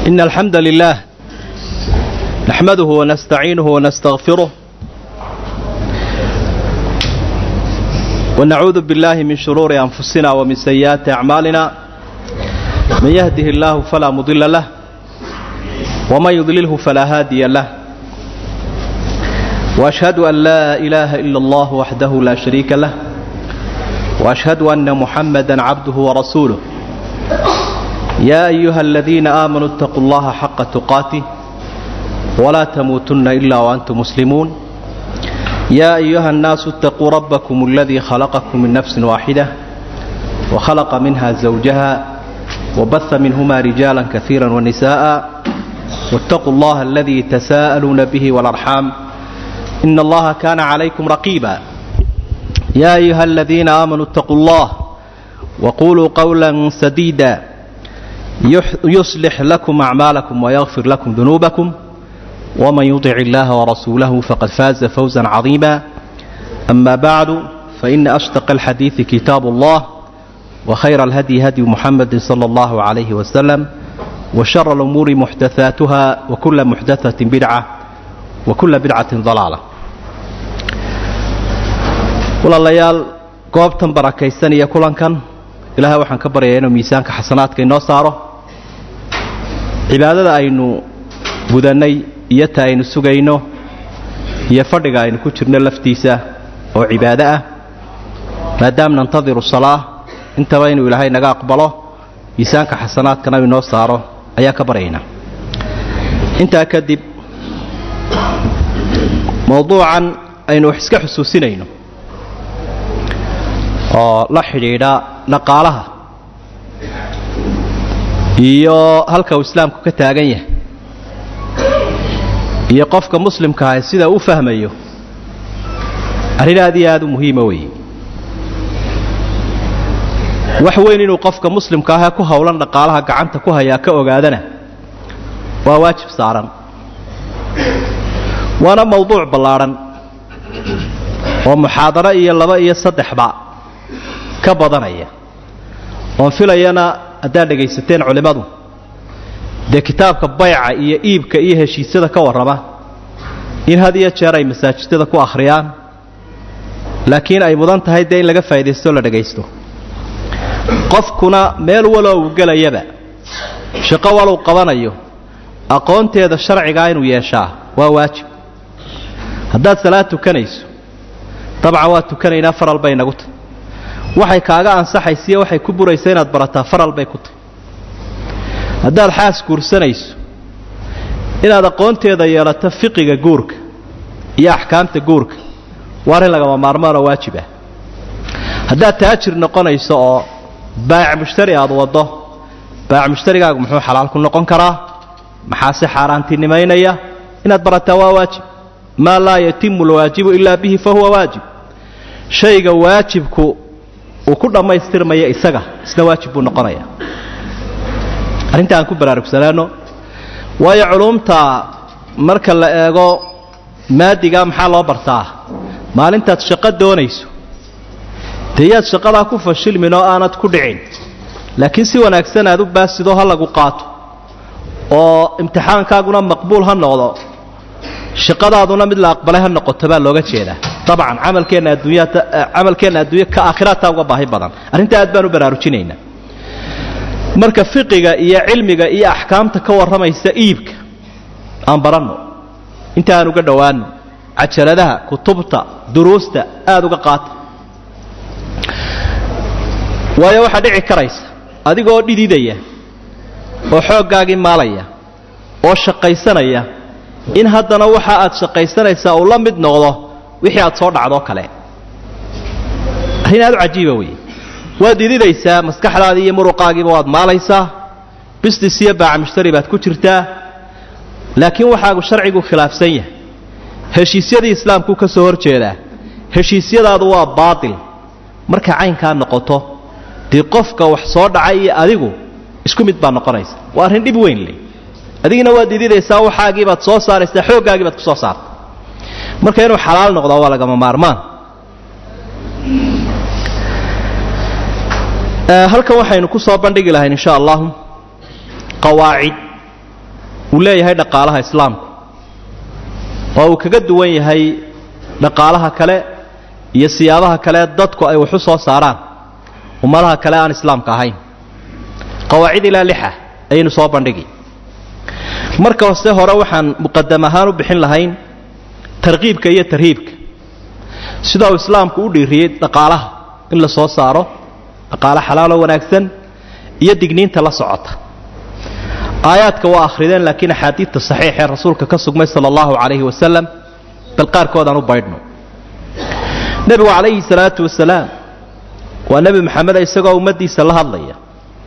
إن الحمد لله نحمده ونستعينه ونستغفره ونعوذ بالله من شرور أنفسنا ومن سيئات أعمالنا من يهده الله فلا مضل له ومن يضلله فلا هادي له وأشهد أن لا إله إلا الله وحده لا شريك له وأشهد أن محمدا عبده ورسوله يا أيها الذين آمنوا اتقوا الله حق تقاته ولا تموتن إلا وأنتم مسلمون يا أيها الناس اتقوا ربكم الذي خلقكم من نفس واحدة وخلق منها زوجها وبث منهما رجالا كثيرا ونساء واتقوا الله الذي تساءلون به والأرحام إن الله كان عليكم رقيبا يا أيها الذين آمنوا اتقوا الله وقولوا قولا سديدا يصلح لكم أعمالكم ويغفر لكم ذنوبكم ومن يطع الله ورسوله فقد فاز فوزا عظيما أما بعد فإن أشتق الحديث كتاب الله وخير الهدي هدي محمد صلى الله عليه وسلم وشر الأمور محدثاتها وكل محدثة بدعة وكل بدعة ضلالة walaalayaal goobtan barakaysan iyo kulankan ilaahay waxaan ka baryayaa inuu miisaanka xasanaadka inoo saaro cibaadada aynu gudannay iyo ta aynu sugayno iyo fadhiga aynu ku jirno laftiisa oo cibaado ah maadaam nantadiru salaa intaba inuu ilaahay naga aqbalo miisaanka xasanaadkana inoo saaro ayaa ka baryaynaa intaa kadib mowduucan aynu wax iska xusuusinayno oo la xidhiidha dhaqaalaha iyo halka uu islaamku ka taagan yahay iyo qofka muslimkaahi sida u fahmayo arrin aad iyo aad u muhiima weeye wax weyn inuu qofka muslimka ahee ku howlan dhaqaalaha gacanta ku hayaa ka ogaadana waa waajib saaran waana mowduuc ballaadhan oo muxaadaro iyo laba iyo saddexba ka badanaya oon filayana haddaad dhegaysateen culimmadu dee kitaabka bayca iyo iibka iyo heshiisyada ka warrama in had iyo jeer ay masaajidada ku akhriyaan laakiin ay mudan tahay dee in laga faa'iidaysto o la dhagaysto qofkuna meel waloo uu gelayaba shaqo waluu qabanayo aqoonteeda sharcigaa inuu yeeshaa waa waajib haddaad salaad tukanayso dabcan waa tukanaynaa faral bay nagu tahy waxay kaaga ansaxaysiiyo waxay ku buraysa inaad barataa faral bay ku tahy haddaad xaas guursanayso inaad aqoonteeda yeelato fiqiga guurka iyo axkaamta guurka waa arrin lagama maarmaanoo waajib ah haddaad taajir noqonayso oo baayac mushtari aad waddo baayac mushtarigaagu muxuu xalaal ku noqon karaa maxaase xaaraantinimaynaya inaad barataa waa waajib maa laa yatimu alwaajibu ilaa bihi fa huwa waajib shayga waajibku uu ku dhammaystirmaya isaga isna waajib buu noqonaya arrinta aan ku baraarugsanaano waayo culumta marka la eego maadiga maxaa loo bartaa maalintaad shaqo doonayso dee yaad shaqadaa ku fashilmin oo aanad ku dhicin laakiin si wanaagsan aad u baasidoo ha lagu qaato oo imtixaankaaguna maqbuul ha noqdo shaqadaaduna mid la aqbalay ha noqoto baa looga jeedaa dabcan camalkeenna adduunyata camalkeenna adduunya ka aakhiraataa uga baahi badan arrintaa aad baan u baraarujinaynaa marka fiqiga iyo cilmiga iyo axkaamta ka warramaysa iibka aan baranno inta aan uga dhowaano cajaladaha kutubta duruusta aada uga qaata waayo waxaa dhici karaysa adigoo dhididaya oo xooggaagii maalaya oo shaqaysanaya in haddana waxa aad shaqaysanaysaa uu la mid noqdo wixii aad soo dhacdoo kale arrin aad u cajiiba weeye waad dididaysaa maskaxdaadii iyo muruqaagiiba waad maalaysaa bisnis iyo baaca mushtari baad ku jirtaa laakiin waxaagu sharcigu khilaafsan yahay heshiisyadii islaamkuu ka soo hor jeedaa heshiisyadaadu waa baatil markay caynkaa noqoto dee qofka wax soo dhacay iyo adigu isku mid baa noqonaysa waa arrin dhib weyn leh adigina waad dididaysaa waxaagii baad soo saaraysaa xooggaagii baad ku soo saartay marka inuu xalaal noqdo waa lagama maarmaan halkan waxaynu ku soo bandhigi lahayn insha allahu qawaacid uu leeyahay dhaqaalaha islaamku oo uu kaga duwan yahay dhaqaalaha kale iyo siyaabaha kale dadku ay waxu soo saaraan ummadaha kale aan islaamka ahayn qawaacid ilaa lixa ayaynu soo bandhigi marka hoste hore waxaan muqadam ahaan u bixin lahayn tarkiibka iyo tarhiibka sida uu islaamku u dhiiriyey dhaqaalaha in la soo saaro dhaqaalo xalaaloo wanaagsan iyo digniinta la socota aayaadka waa akhrideen laakiin axaadiidta saxiix ee rasuulka ka sugmay sala allahu calayhi wasalam bal qaarkoodaan u baydhno nebigu calayhi salaatu wasalaam waa nebi maxameda isagoo ummaddiisa la hadlaya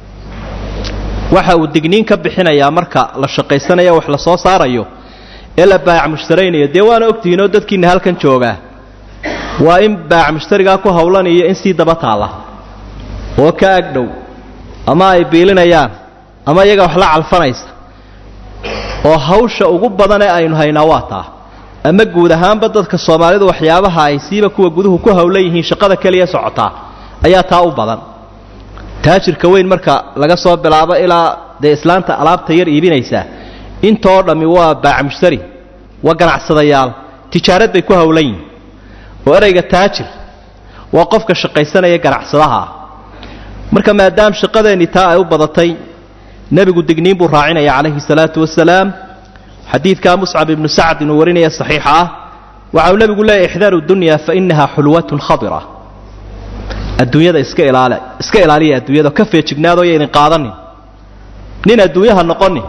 waxa uu digniin ka bixinayaa marka la shaqaysanayo wax la soo saarayo ee la baayac mushtaraynayo dee waana ogtihiinoo dadkiina halkan joogaa waa in baayac mushtarigaa ku howlanayo in sii daba taalla oo ka agdhow ama ay biilinayaan ama iyaga wax la calfanaysa oo hawsha ugu badanee aynu haynaa waa taa ama guud ahaanba dadka soomaalidu waxyaabaha ay siiba kuwa guduhu ku howlan yihiin shaqada keliya socotaa ayaa taa u badan taajirka weyn marka laga soo bilaabo ilaa dee islaanta alaabta yar iibinaysaa intoo dhammi waa baac mushtari waa ganacsadayaal tijaarad bay ku howlan yihin oo erayga taajir waa qofka shaqaysanaya ganacsadaha ah marka maadaam shaqadeenni taa ay u badatay nebigu digniin buu raacinaya calayhi salaatu wasalaam xadiidkaa muscab ibnu sacd inuu warinaya saxiixa ah waxa uu nebigu leeyahy ixdaaru dunya fa inaha xulwatun khadira adduunyada iska ilaal iska ilaaliya adduunyada ka feejignaadoo yaydin qaadanin nin adduunyaha noqonin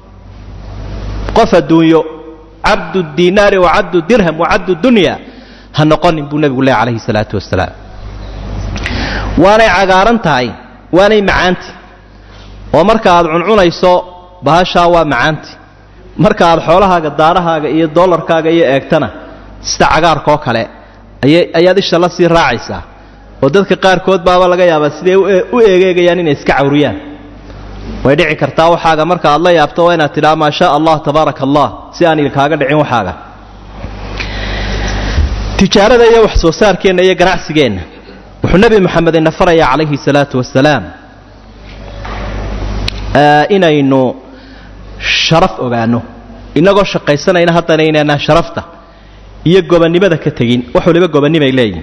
qof adduunyo cabdu diinaari wa cabdu dirham wa cabdu dunya ha noqonin buu nebigu leeyahy calayhi salaatu wasalaam waanay cagaaran tahay waanay macaanti oo marka aad cuncunayso bahashaa waa macaanti marka aad xoolahaaga daarahaaga iyo dollarkaaga iyo eegtana sida cagaarkaoo kale ayaad isha la sii raacaysaa oo dadka qaarkood baaba laga yaabaa siday u eegeegayaan inay iska cawriyaan way dhici kartaa waxaaga marka aad la yaabto waa inaad tidhaha maa shaa allah tabaaraka allah si aan ilkaaga dhicin waxaaga tijaarada iyo wax soo saarkeenna iyo ganacsigeenna wuxuu nebi moxamed ina farayaa calayhi salaatu wasalaam inaynu sharaf ogaanno innagoo shaqaysanayna haddana inaynaan sharafta iyo gobonnimada ka tegin wax waliba gobonnimay leeyihin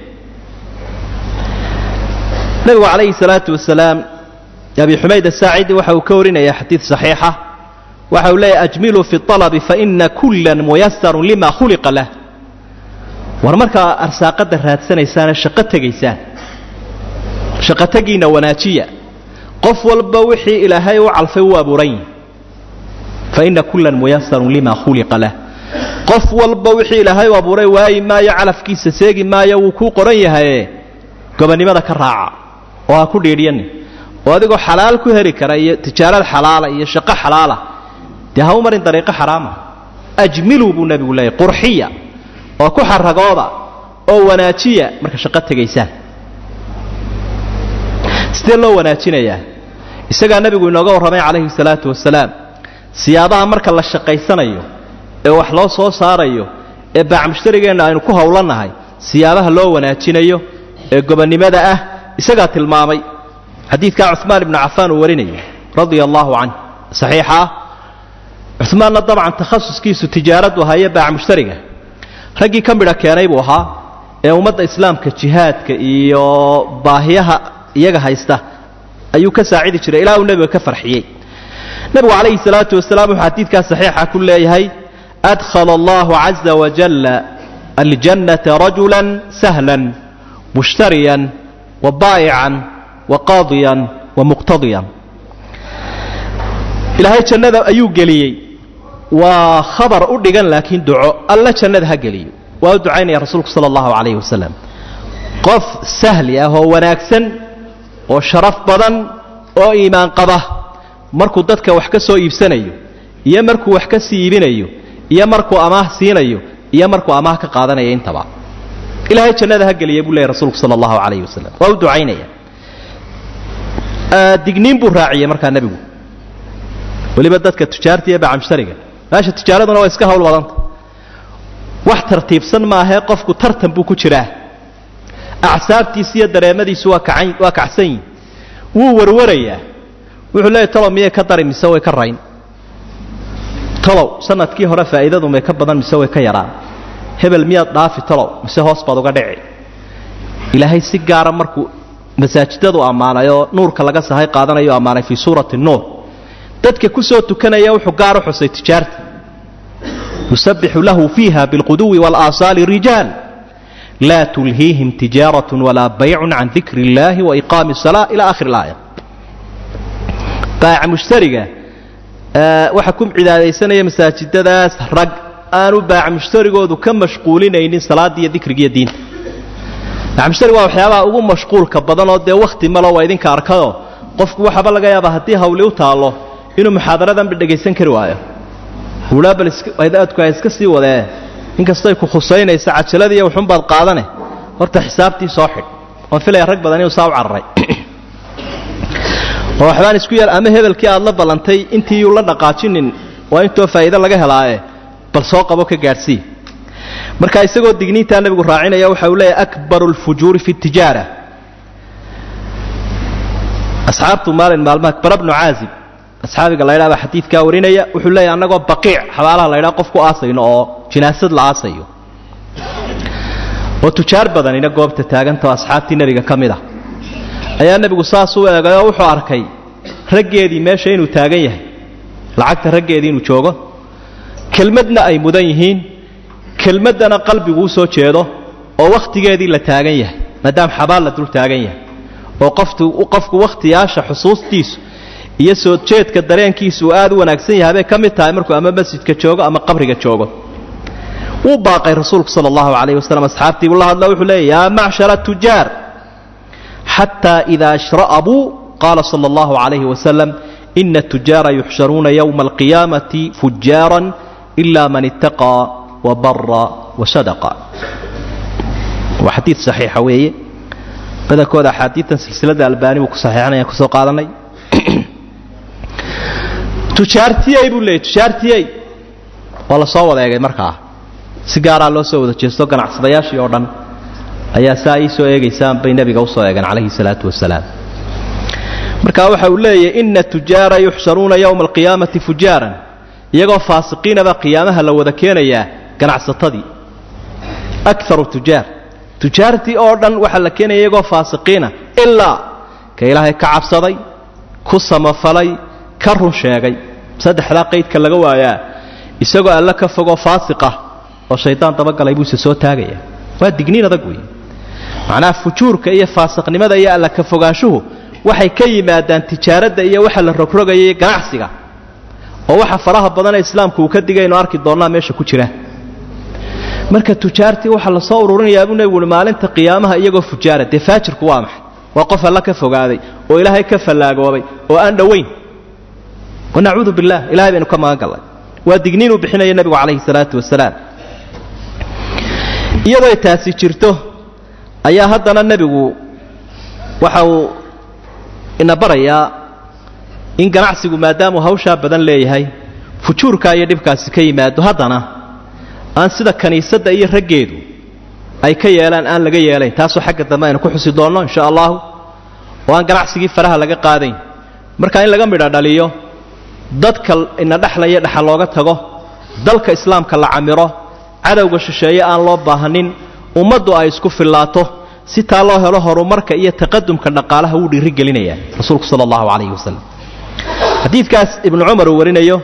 nebigu calayhi salaatu wasalaam abi xumayd asaacidi waxa uu ka warinaya xadiid saxiixa waxa uu leeyahy ajmiluu fi alabi faina kullan muyasarun lima khuliqa lah war markaa arsaaqadda raadsanaysaane shaqo tegaysaan shaqotegiinna wanaajiya qof walba wixii ilaahay u calfay wuu abuuran yihi faina kullan muyasarun lima khuliqa lah qof walba wixii ilaahay u abuuray waayi maayo calafkiisa seegi maayo wuu kuu qoran yahaye gobonnimada ka raaca oo ha ku dhiidhyanin oo adigoo xalaal ku heli kara iyo tijaarad xalaala iyo shaqo xalaala dee ha u marin dariiqo xaraama ajmiluu buu nebigu leeyahy qurxiya oo ku xaragooda oo wanaajiya marka shaqo tegaysaan sidee loo wanaajinayaa isagaa nebigu inooga warramay calayhi salaatu wasalaam siyaabaha marka la shaqaysanayo ee wax loo soo saarayo ee baac mushtarigeenna aynu ku howlannahay siyaabaha loo wanaajinayo ee gobonnimada ah isagaa tilmaamay xadiidkaa cumaan ibnu cafaan uu warinayo radia allaahu canh saxiixa ah cumaanna dabcan takhasuskiisu tijaaradu ahaa iyo baac mushtariga raggii ka midha keenay buu ahaa ee ummadda islaamka jihaadka iyo baahiyaha iyaga haysta ayuu ka saacidi jiray ilaa uu nebiga ka farxiyey nebigu calayhi salaatu wasalaam wuxuu xadiidkaa saxiixa ku leeyahay adkhala allahu caza wajalla aljannata rajulan sahlan mushtariyan wa baa'ican wa qaadiyan wa muqtadiyan ilaahay jannada ayuu geliyey waa khabar u dhigan laakiin duco alla jannada ha geliyo waa u ducaynaya rasuulku sala allahu calayhi wasalam qof sahli ah oo wanaagsan oo sharaf badan oo iimaan qaba markuu dadka wax ka soo iibsanayo iyo markuu wax ka sii iibinayo iyo markuu amaah siinayo iyo markuu amaah ka qaadanaya intaba ilaahay jannada ha geliya buu leeyay rasuulku sala allahu calayhi wasalam waa u ducaynaya digniin buu raaciyey markaa nebigu weliba dadka tujaarta iyo bacamshtariga meesha tijaaraduna waa iska hawl badanta wax tartiibsan maahee qofku tartan buu ku jiraa acsaabtiisa iyo dareemadiisu waa kacan waa kacsan yihin wuu warwarayaa wuxuu leeyahy talo miyay ka dari mise way ka rayn talow sanadkii hore faa'iidadu may ka badan mise way ka yaraan hebel miyaad dhaafi talow mise hoos baad uga dhici ilaahay si gaara markuu masaajidadu ammaanay oo nuurka laga sahay qaadanayo ammaanay fii suurati nuur dadka ku soo tukanaya wuxuu gaar u xusay tijaarta yusabbixu lahu fiiha bilquduwi walaasaali rijaal laa tulhiihim tijaaratun walaa baycun can dikri illaahi waiqaami asalaa ila akhir ilaaya baaca mushtariga waxa ku cibaadaysanaya masaajidadaas rag aanu baaca mushtarigoodu ka mashquulinaynin salaada iyo dikrigiiyo diinta baaca mushtariga waa waxyaabaha ugu mashquulka badanoo dee wakhti malo waa idinka arkado qofku waxaaba laga yaabaa haddii hawli u taallo inuu muxaadaradanba dhegaysan kari waayo uhaa bal aadku ha iska sii wadee inkastay ku khusaynaysa cajaladiiyo wuxuunbaad qaadane horta xisaabtii soo xidh oon filaya rag badan inuu saa u cararay oo waxbaan isku yeel ama hebelkii aad la ballantay intii yuu la dhaqaajinin waa intoo faa'iide laga helaaye bal soo qabo ka gaadhsii marka isagoo digniintaa nebigu raacinaya waxa uu leeyahy akbaru alfujuuri fi tijaara asxaabtu maalin maalmaha bara bnu caazib asxaabiga laydhaa baa xadiidkaa warinaya wuxuu leeyahy annagoo baqiic xabaalaha laydhaa qof ku aasayno oo jinaasad la aasayo oo tujaar badanina goobta taagantao asxaabtii nebiga ka mid ah ayaa nebigu saas u eegay oo wuxuu arkay raggeedii meesha inuu taagan yahay lacagta raggeedii inuu joogo kelmadna ay mudan yihiin kelmaddana qalbigu u soo jeedo oo wakhtigeedii la taagan yahay maadaama xabaal la dul taagan yahay oo qofku wakhtiyaasha xusuustiisu iyo soo jeedka dareenkiisu uu aad u wanaagsan yahay bay ka mid tahay markuu ama masjidka joogo ama qabriga joogo wuu baaqay rasuulku sala allahu calayhi wasalam asxaabtiibuu la hadlo wuxuu leeyay yaa macshara tujaar xataa idaa ashra'abuu qaala sala allahu calayhi wasalam ina tujaara yuxsharuuna yowma alqiyaamati fujaaran ila man ittaqaa wabara wasadaqa waa xadiid saxiixa weeye badankooda axaadiitan silsilada albaani buu ku saxiixinaya kusoo qaadanay tujaartiyey buu leeyay tujaartiyey waa la soo wada eegay markaa si gaaraa loo soo wada jeesto ganacsadayaashii oo dhan ayaa saa ii soo eegaysaan bay nebiga usoo eegeen calayhi salaatu wasalaam marka waxa uu leeyahy ina tujaara yuxsharuuna yowma alqiyaamati fujaaran iyagoo faasiqiinaba qiyaamaha la wada keenayaa ganacsatadii akaru tujaar tujaartii oo dhan waxaa la keenaya iyagoo faasiqiina ilaa ka ilaahay ka cabsaday ku samafalay ka run sheegay saddexdaa qaydka laga waayaa isagoo alle ka fogoo faasiqah oo shaydaan dabagalay buuse soo taagaya waa digniin adag wey macnaha fujuurka iyo faasiqnimada iyo alla ka fogaanshuhu waxay ka yimaadaan tijaaradda iyo waxa la rogrogaya ganacsiga oo waxa faraha badanee islaamku uu ka digaynu arki doonnaa meesha ku jira marka tujaartii waxaa lasoo ururinayaa buu nebigu uhi maalinta qiyaamaha iyagoo fujaara dee faajirku waa maxay waa qof alla ka fogaaday oo ilaahay ka fallaagoobay oo aan dhowayn wanacuudu billah ilahay baynu ka magan gallay waa digniinuu bixinaya nebigu calayhi salaatu wasalaam iyadooy taasi jirto ayaa haddana nebigu waxa uu ina barayaa in ganacsigu maadaamuu hawshaa badan leeyahay fujuurkaa iyo dhibkaasi ka yimaado haddana aan sida kaniisadda iyo raggeedu ay ka yeelaan aan laga yeelayn taasoo xagga dambe aynu ku xusi doonno insha allahu oo aan ganacsigii faraha laga qaadayn marka in laga midho dhaliyo dadka ina dhexlaya dhexa looga tago dalka islaamka la camiro cadowga shisheeye aan loo baahanin ummaddu ay isku fillaato si taa loo helo horumarka iyo taqadumka dhaqaalaha wuu dhiirigelinayaa rasuulku sala allahu calayhi wasalam xadiidkaas ibnu cumar uu warinayo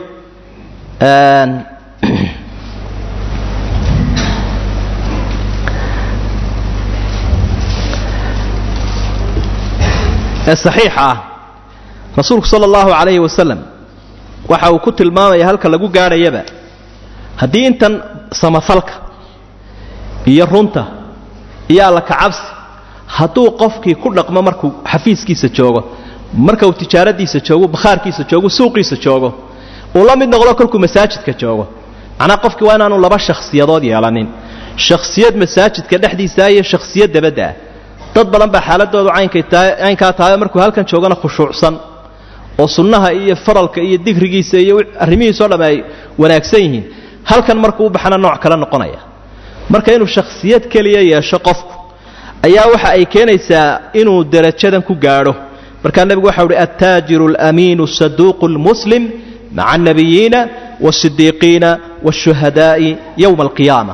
ee saxiixa ah rasuulku sala allahu calayhi wasalam waxa uu ku tilmaamaya halka lagu gaadhayaba haddii intan samafalka iyo runta iyo alla kacabsi hadduu qofkii ku dhaqmo markuu xafiiskiisa joogo marka uu tijaaradiisa joogo bakhaarkiisa joogo suuqiisa joogo uu la mid noqdo kolkuu masaajidka joogo macnaa qofkii waa inaanu laba shakhsiyadood yeelanin shakhsiyad masaajidka dhexdiisaa iyo shakhsiyad dabadda ah dad badan baa xaaladoodu caynkaa tahay markuu halkan joogana khushuucsan oo sunnaha iyo faralka iyo digrigiisa iyo arrimihiisao dhamm ay wanaagsan yihiin halkan markuu u baxana nooc kale noqonaya marka inuu shakhsiyad keliya yeesho qofku ayaa waxa ay keenaysaa inuu derajadan ku gaadho markaa nebigu waxau uhi attaajiru alamiinu saduuqu lmuslim maca annabiyiina waasidiiqiina waashuhadaa'i yowma alqiyaama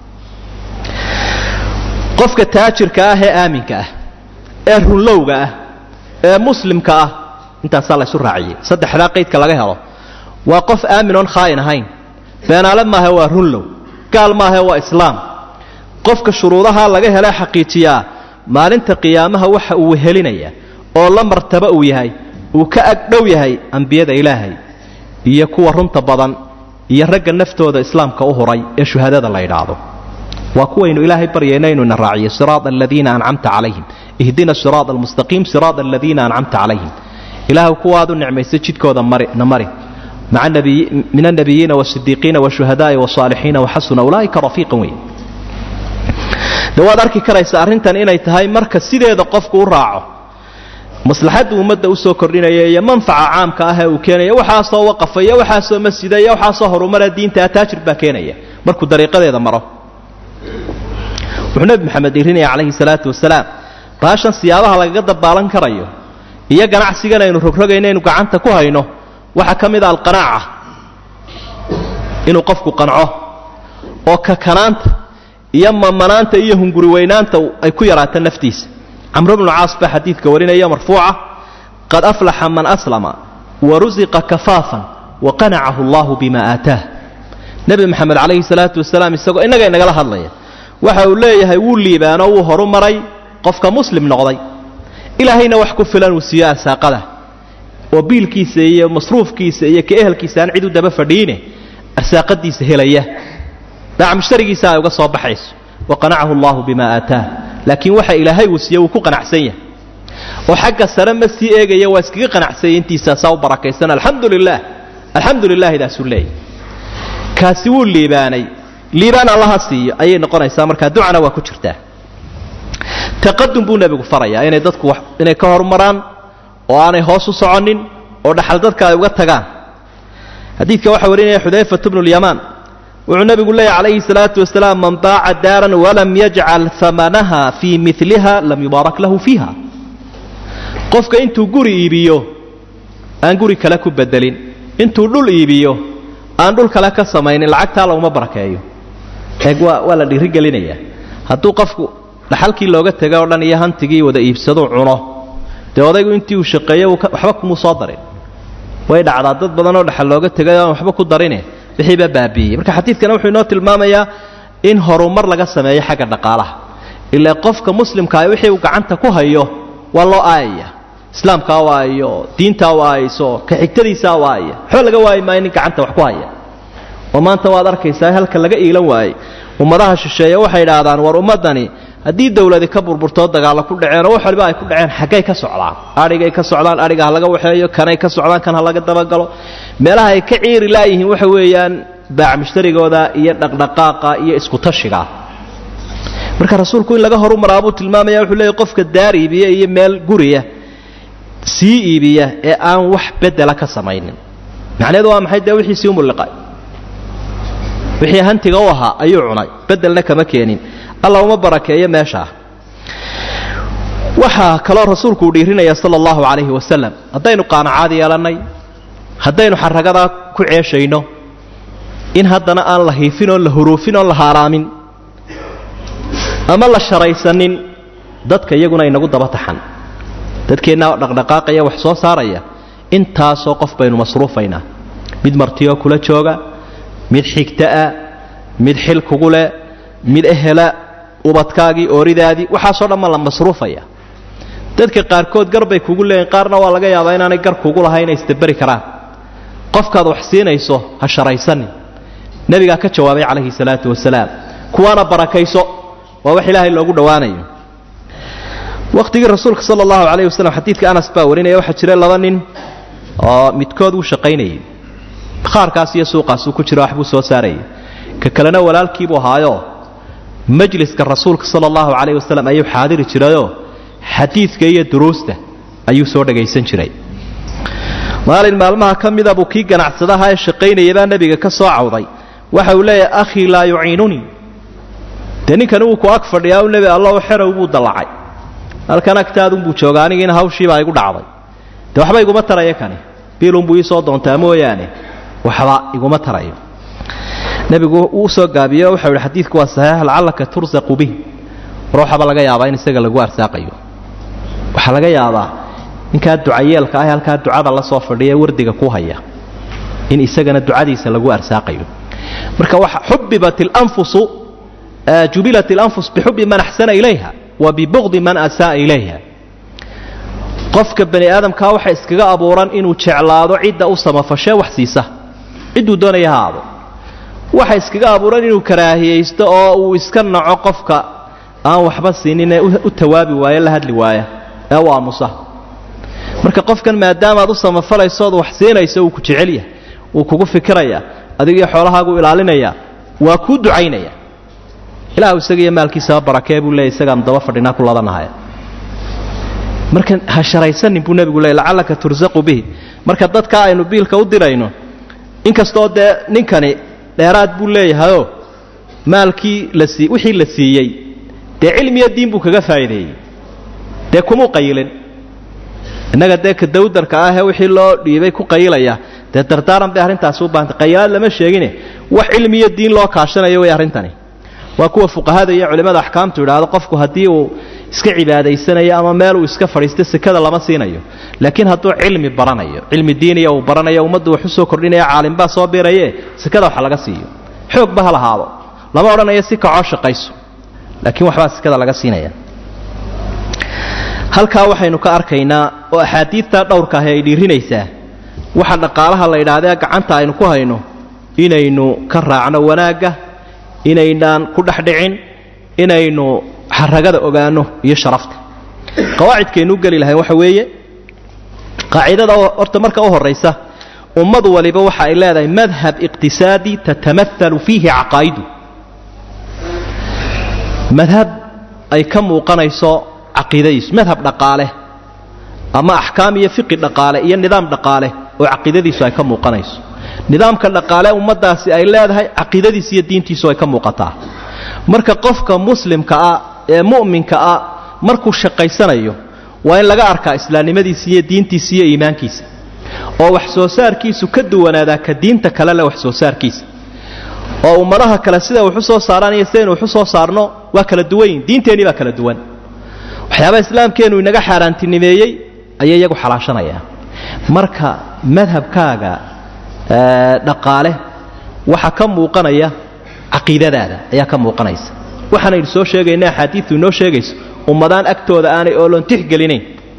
qofka taajirka ah ee aaminka ah ee runlowga ah ee muslimka ah intaasaa laysu raaciyey saddexdaa qaydka laga helo waa qof aamin oon khaa'in ahayn beenaale maahe waa runlow gaal maahe waa islaam qofka shuruudaha laga hele xaqiijiyaa maalinta qiyaamaha waxa uu wehelinaya oo la martaba uu yahay uu ka ag dhow yahay ambiyada ilaahay iyo kuwa runta badan iyo ragga naftooda islaamka u huray ee shuhadada la yidhaahdo waa kuwaynu ilaahay baryayna inuu ina raaciyo siraada aladiina ancamta calayhim ihdina siraada almustaqiim siraada aladiina ancamta calayhim ilaahu kuwaad u nicmaysa jidkooda na mari min annabiyiina wasidiiqiina washuhadaai wasaalixiina waxasuna ulaaika rafiiqan wey de waad arki karaysa arrintan inay tahay marka sideeda qofku u raaco maslaxadda ummadda usoo kordhinaya iyo manfaca caamka ah ee uu keenaya waxaasoo waqafa iyo waxaasoo masjida iyo waxaasoo horumara diinta ataajir baa keenaya markuu dariiqadeeda maro wuxuu nebi maxamed irinaya calayhi salaatu wasalaam baashan siyaabaha lagaga dabaalan karayo iyo ganacsigan aynu rogrogayno aynu gacanta ku hayno waxaa ka mid a alqanaaca inuu qofku qanco oo kakanaanta iyo mamanaanta iyo hunguri weynaanta ay ku yaraato naftiisa camru bnu caas baa xadiidka warinaya marfuuca qad aflaxa man aslama wa rusiqa kafaafan wa qanacahu allahu bima aataah nebi maxamed calayhi salaatu wasalaam isagoo innaga inagala hadlaya waxa uu leeyahay wuu liibaano wuu horu maray qofka muslim noqday ilaahayna wax ku filan uu siiyo arsaaqada oo biilkiisa iyo masruufkiisa iyo ka ehelkiisa aan cid u daba fadhiine arsaaqadiisa helaya daac mushtarigiisa ay uga soo baxayso wa qanacahu allahu bima aataah laakiin waxa ilaahay uu siiye wuu ku qanacsan yahay oo xagga sare ma sii eegaya waa iskaga qanacsanya intiisaasaa u barakaysan alxamdu lilah alxamdu lilahidaasuu leeyahy kaasi wuu liibaanay liibaan allaha siiyo ayay noqonaysaa markaa ducana waa ku jirtaa taqadum buu nebigu farayaa inay dadku inay ka horumaraan oo aanay hoos u soconin oo dhaxal dadka ay uga tagaan xadiidka waxaa warinaya xudayfatu bnu lyamaan wuxuu nebigu leeyahy calayhi salaatu wasalaam man baaca daaran walam yajcal amanaha fii miliha lam yubaarak lahu fiiha qofka intuu guri iibiyo aan guri kale ku bedelin intuu dhul iibiyo aan dhul kale ka samaynin lacagtaa laguma barakeeyo eeg waa waa la dhiirigelinayaa hadduu qofku dhaxalkii looga tegay oo dhan iyo hantigii wada iibsaduu cuno dee odaygu intii uu shaqeeyo waxba kumuu soo darin way dhacdaa dad badan oo dhaxal looga tegay aan waxba ku darine wixiibaa baabiiyey marka xadiidkana wuxuu inoo tilmaamayaa in horumar laga sameeyo xagga dhaqaalaha ilaa qofka muslimkaa wixii uu gacanta ku hayo waa loo aayaya islaamkaa waayo diintaa waayso ka xigtadiisaa waaya waxba laga waayi maayo nin gacanta wax ku haya oo maanta waad arkaysaa halka laga iilan waayey ummadaha shisheeye waxay idhaahdaan war ummaddani haddii dawladi ka burburtoo dagaalla ku dhaceen oo wax waliba ay ku dhaceen xaggay ka socdaan adhigay ka socdaan adhiga ha laga waxeeyo kanay ka socdaan kan ha laga dabagalo meelaha ay ka ciiri laayihiin waxa weeyaan baac mushtarigooda iyo dhaqdhaqaaqa iyo iskutashiga marka rasuulku in laga horumaraa buu tilmaamaya wuxuu leeyahy qofka daar iibiya iyo meel guriya sii iibiya ee aan wax bedela ka samaynin macnaheedu waa maxay dee wixiisii umulliqay wixii hantiga u ahaa ayuu cunay bedelna kama keenin alla uma barakeeyo meeshaa waxaa kaloo rasuulku uu dhiirinaya sala allahu calayhi wasalam haddaynu qaanacaad yeelannay haddaynu xaragadaa ku ceeshayno in haddana aan la hiifin oon la huruufin oon la haaraamin ama la sharaysanin dadka iyaguna inagu daba taxan dadkeennaa dhaqdhaqaaqaya wax soo saaraya intaasoo qof baynu masruufaynaa mid martiyoo kula jooga mid xigta'a mid xil kugu leh mid ehela ubadkaagii ooridaadii waxaasoo dhan ma la masruufaya dadka qaarkood gar bay kugu leeyihin qaarna waa laga yaabaa inaanay gar kugu lahayn inay isdaberi karaan qofkaad wax siinayso ha sharaysanin nebigaa ka jawaabay calayhi salaatu wasalaam kuwaana barakayso waa wax ilaahay loogu dhowaanayo wakhtigii rasuulka sala allahu calayhi wasalam xadiidka anas baa warinaya waxaa jira laba nin oo midkood uu shaqaynayay bakhaarkaas iyo suuqaasuu ku jira waxbuu soo saarayay ka kalena walaalkiibuu ahaayo majliska rasuulka sala allahu calayh wasalam ayuu xaadiri jirayoo xadiidka iyo duruusta ayuu soo dhagaysan jiray maalin maalmaha ka mida buu kii ganacsadaha ee shaqaynayabaa nebiga ka soo cawday waxa uu leeyahay akhii laa yuciinunii dee ninkani wuu ku ag fadhiyaa u nebi allahu xerow buu dallacay halkan agtaadunbuu jooga anigiina hawshiibaa igu dhacday dee waxba iguma taraya kani biilunbuu ii soo doontaa mooyaane waxba iguma tarayo nebigu wuu soo gaabiye waxau yihi xadiidku waa saxiix lacallaka tursaqu bih war waxaaba laga yaabaa in isaga lagu arsaaqayo waxaa laga yaabaa ninkaa ducayeelka ah halkaa ducada la soo fadhiya wardiga ku haya in isagana ducadiisa lagu arsaaqayo marka waxa xubibat اlanfusu jubilat اlanfus bixubi man axsana ilayha wa bibugdi man asa'a ilayha qofka bani aadamkaa waxa iskaga abuuran inuu jeclaado cidda u samafashee wax siisa cidduu doonaya ha aado waxa iskaga abuuran inuu karaahiyaysto oo uu iska naco qofka aan waxba siininee u tawaabi waayo la hadli waaya ee u aamusa marka qofkan maadaamaad u samafalaysood wax siinayso uu ku jecel yahay wuu kugu fikiraya adigio xoolahaagu ilaalinaya waa kuu ducaynaya ilaahu isagiiyo maalkiisaba barakee buu leeyay isagaan daba fadhinaa ku ladanahay marka ha sharaysanin buu nebigu leeyay lacallaka tursaqu bihi marka dadka aynu biilka u dirayno inkastoo dee ninkani dheeraad buu leeyahayoo maalkii la sii wixii la siiyey dee cilmiyo diin buu kaga faa'iideeyey dee kumuu qayilin innaga dee ka dawdarka ahee wixii loo dhiibay ku qayilaya dee dardaaran bay arrintaasi u baahantay qayilaad lama sheegine wax cilmiyo diin loo kaashanayo way arrintani waa kuwa fuqahada iyo culimmada axkaamtu idhaahdo qofku haddii uu iska cibaadaysanayo ama meel uu iska fadhiisto sekada lama siinayo laakiin hadduu cilmi baranayo cilmi diiniya uu baranayo ummaddu wax u soo kordhinaya caalimba soo biraye sekada waxa laga siiyo xoogba ha lahaado lama odhanayo si kacoo shaqayso laakiin waxbaa sekada laga siinaya halkaa waxaynu ka arkaynaa oo axaadiidtaa dhowrka ahi ay dhiirinaysaa waxa dhaqaalaha la yidhahdee gacanta aynu ku hayno inaynu ka raacno wanaagga inaynaan ku dhexdhicin inaynu xaragada ogaanno iyo sharafta qawaacidkaynu geli lahayn waxa weeye qaacidada horta marka u horaysa ummad waliba waxa ay leedahay madhab iqtisaadi tatamaalu fiihi caqaa'idu madhab ay ka muuqanayso caqiidadiisu madhab dhaqaale ama axkaam iyo fiqi dhaqaale iyo nidaam dhaqaale oo caqiidadiisu ay ka muuqanayso nidaamka dhaqaale ummaddaasi ay leedahay caqiidadiisa iyo diintiisu ay ka muuqataa marka qofka muslimka ah ee mu'minka ah markuu shaqaysanayo waa in laga arkaa islaamnimadiisa iyo diintiisa iyo iimaankiisa oo wax soo saarkiisu ka duwanaadaa ka diinta kale leh wax soo saarkiisa oo ummadaha kale sida waxu soo saaraan iyo sidaynu waxu soo saarno waa kala duwan yihin diinteennii baa kala duwan waxyaabaha islaamkeennu inaga xaaraantinimeeyey ayay iyagu xalaashanayaan marka madhabkaaga dhaqaale waxa ka muuqanaya caqiidadaada ayaa ka muuqanaysa waxaanaynu soo sheegayna axaadiidu inoo sheegayso ummadaan agtooda aanay ooloon tixgelinayn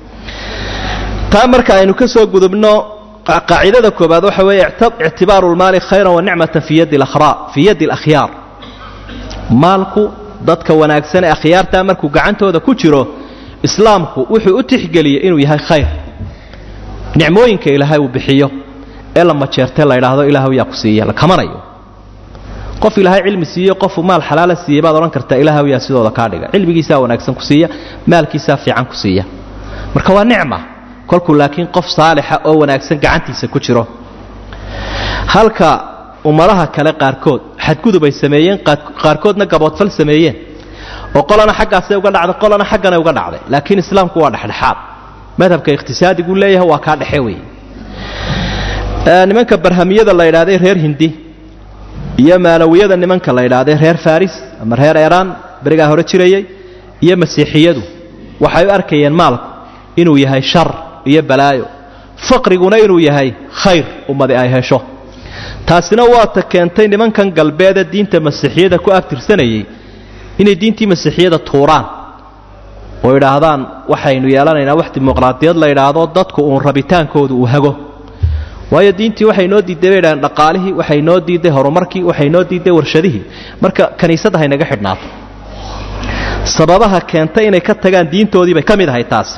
taa marka aynu ka soo gudubno qaacidada koobaad waxa weeye ictibaaru lmaali khayran wa nicmatan fii yaddi alakhyaar maalku dadka wanaagsan ee akhyaartaa markuu gacantooda ku jiro islaamku wuxuu u tixgeliyey inuu yahay khayr nicmooyinka ilaahay uu bixiyo ee la majeertee la ydhaahdo ilaahw yaa ku siiya la kamanayo qof ilaahay cilmi siiyo qofu maal xalaala siiyey baad odhan kartaa ilaahw yaa sidooda kaa dhiga cilmigiisaa wanaagsan ku siiya maalkiisaa fiican ku siiya marka waa nicma kolkuu laakiin qof saalixa oo wanaagsan gacantiisa ku jiro halka ummadaha kale qaarkood xadgudub ay sameeyeen qaarkoodna gaboodfal sameeyeen oo qolana xaggaasay uga dhacday qolana xagganay uga dhacday laakiin islaamku waa dhexdhexaad madhabka ikhtisaadiguu leeyahay waa kaa dhexe weeye nimanka barhamiyada la yidhaahday reer hindi iyo maalawiyada nimanka la yidhaahday reer faris ama reer eraan berigaa hore jirayay iyo masiixiyadu waxay u arkayeen maalku inuu yahay shar iyo balaayo faqriguna inuu yahay khayr ummadi ay hesho taasina waata keentay nimankan galbeede diinta masiixiyada ku abtirsanayay inay diintii masiixiyada tuuraan oo idhaahdaan waxaynu yeelanaynaa wax dimuqraadiyad la yidhaahdo dadku uun rabitaankoodu uu hago waayo diintii waxay noo diidday bay dhahdeen dhaqaalihii waxay noo diidday horumarkii waxay noo diidday warshadihii marka kiniisadda haynaga xidhnaato sababaha keentay inay ka tagaan diintoodii bay ka mid ahay taasi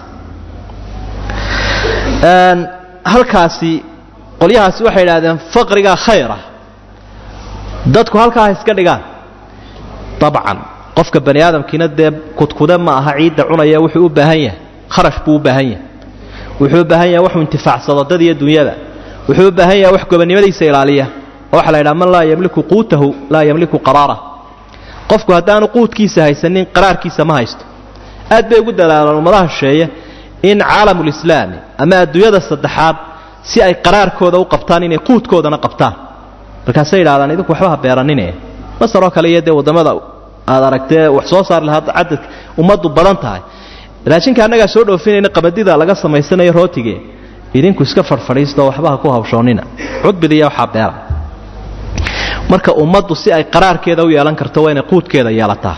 halkaasi qolyahaasi waxay idhahdeen faqrigaa khayra dadku halkaa ha iska dhigaan dabcan qofka bani aadamkiina dee kudkude ma aha ciidda cunaya wuxuu u baahan yahay kharash buu u baahan yahay wuxuu u baahan yahay waxuu intifaacsado dad iyo dunyada wuxuu u baahan yahay wax gobonnimadiisa ilaaliya oo waxa la yidhaha man laa yamliku quutahu laa yamliku qaraarah qofku haddaanu quudkiisa haysanin qaraarkiisa ma haysto aad bay ugu dadaalaan ummadaha shisheeye in caalamulislaami ama adduunyada saddexaad si ay qaraarkooda u qabtaan inay quudkoodana qabtaan markaasay yidhahdaan idinku waxba ha beeranine masaroo kale iyo dee waddamada aad aragtee wax soo saar lahaa cadadka ummaddu badan tahay raashinka annagaa soo dhoofinayna qabadida laga samaysanayo rootige idinku iska fadhfadhiisto waxba ha ku hawshoonnina cudbidiiya waxaa beera marka ummaddu si ay qaraarkeeda u yeelan karto waa inay quudkeeda yeelataa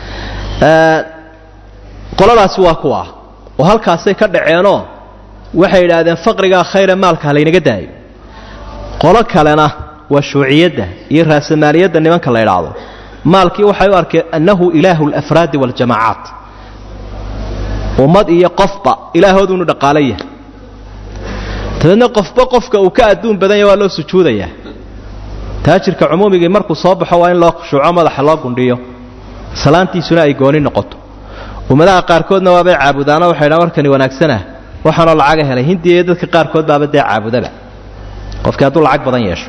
qoladaasi waa kuwa oo halkaasay ka dhaceenoo waxay idhaahdeen faqrigaa khayra maalka ha laynaga daayo qolo kalena waa shuuciyadda iyo raasamaaliyadda nimanka la idhaahdo maalkii waxay u arkeen annahu ilaahu alafraadi waaljamaacaat ummad iyo qofba ilaahoodu inu dhaqaalo yahay dabeedna qofba qofka uu ka adduun badan yahy waa loo sujuudayaa taajirka cumuumigii markuu soo baxo waa in loo khushuuco madaxa loo gundhiyo salaantiisuna ay gooni noqoto ummadaha qaarkoodna waabay caabudaano waxay dhaan warkani wanaagsanah waxaanoo lacaga helay hindiya iyo dadka qaarkood baaba dee caabudaba qofkii hadduu lacag badan yeesho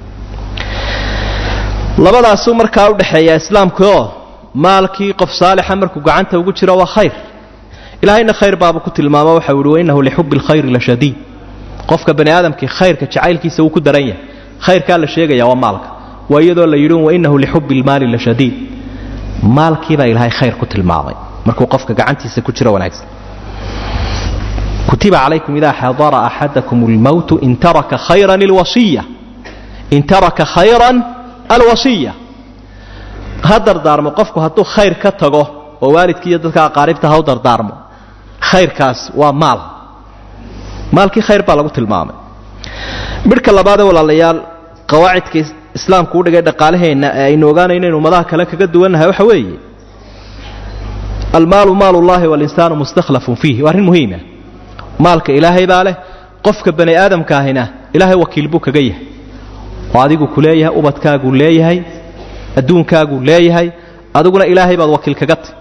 labadaasuu markaa u dhexeeyaa islaamkuoo maalkii qof saalixa markuu gacanta ugu jiro waa khayr ilaahayna khayr baabuu ku tilmaamo waxau ihi wainnahu lixubbi alkhayri la shadiid qofka bani aadamkii khayrka jacaylkiisa wuu ku daran yahay khayrkaa la sheegaya waa maalka waa iyadoo la yidhi wainnahu lixubbi lmaali la shadiid maalkiibaa ilaahay khayr ku tilmaamay markuu qofka gacantiisa ku jiro wanaagsan kutiba calaykum idaa xadara axadakum lmowtu in taraka khayran alwasiya in taraka khayran alwasiya ha dardaarmo qofku hadduu khayr ka tago oo waalidkii iyo dadka aqaaribta ha u dardaarmo khayrkaas waa maal maalkii khayr baa lagu tilmaamay midhka labaadee walaalayaal qawaacidka islaamku u dhigay dhaqaalaheenna ee aynu ogaanayno in ummadaha kale kaga duwannahay waxa weeye almaalu maal ullahi walinsaanu mustakhlafun fiihi waa arrin muhiima maalka ilaahay baa leh qofka bani aadamkaahina ilaahay wakiil buu kaga yahay oo adigu ku leeyahay ubadkaaguu leeyahay adduunkaaguu leeyahay adiguna ilaahay baad wakiil kaga tahy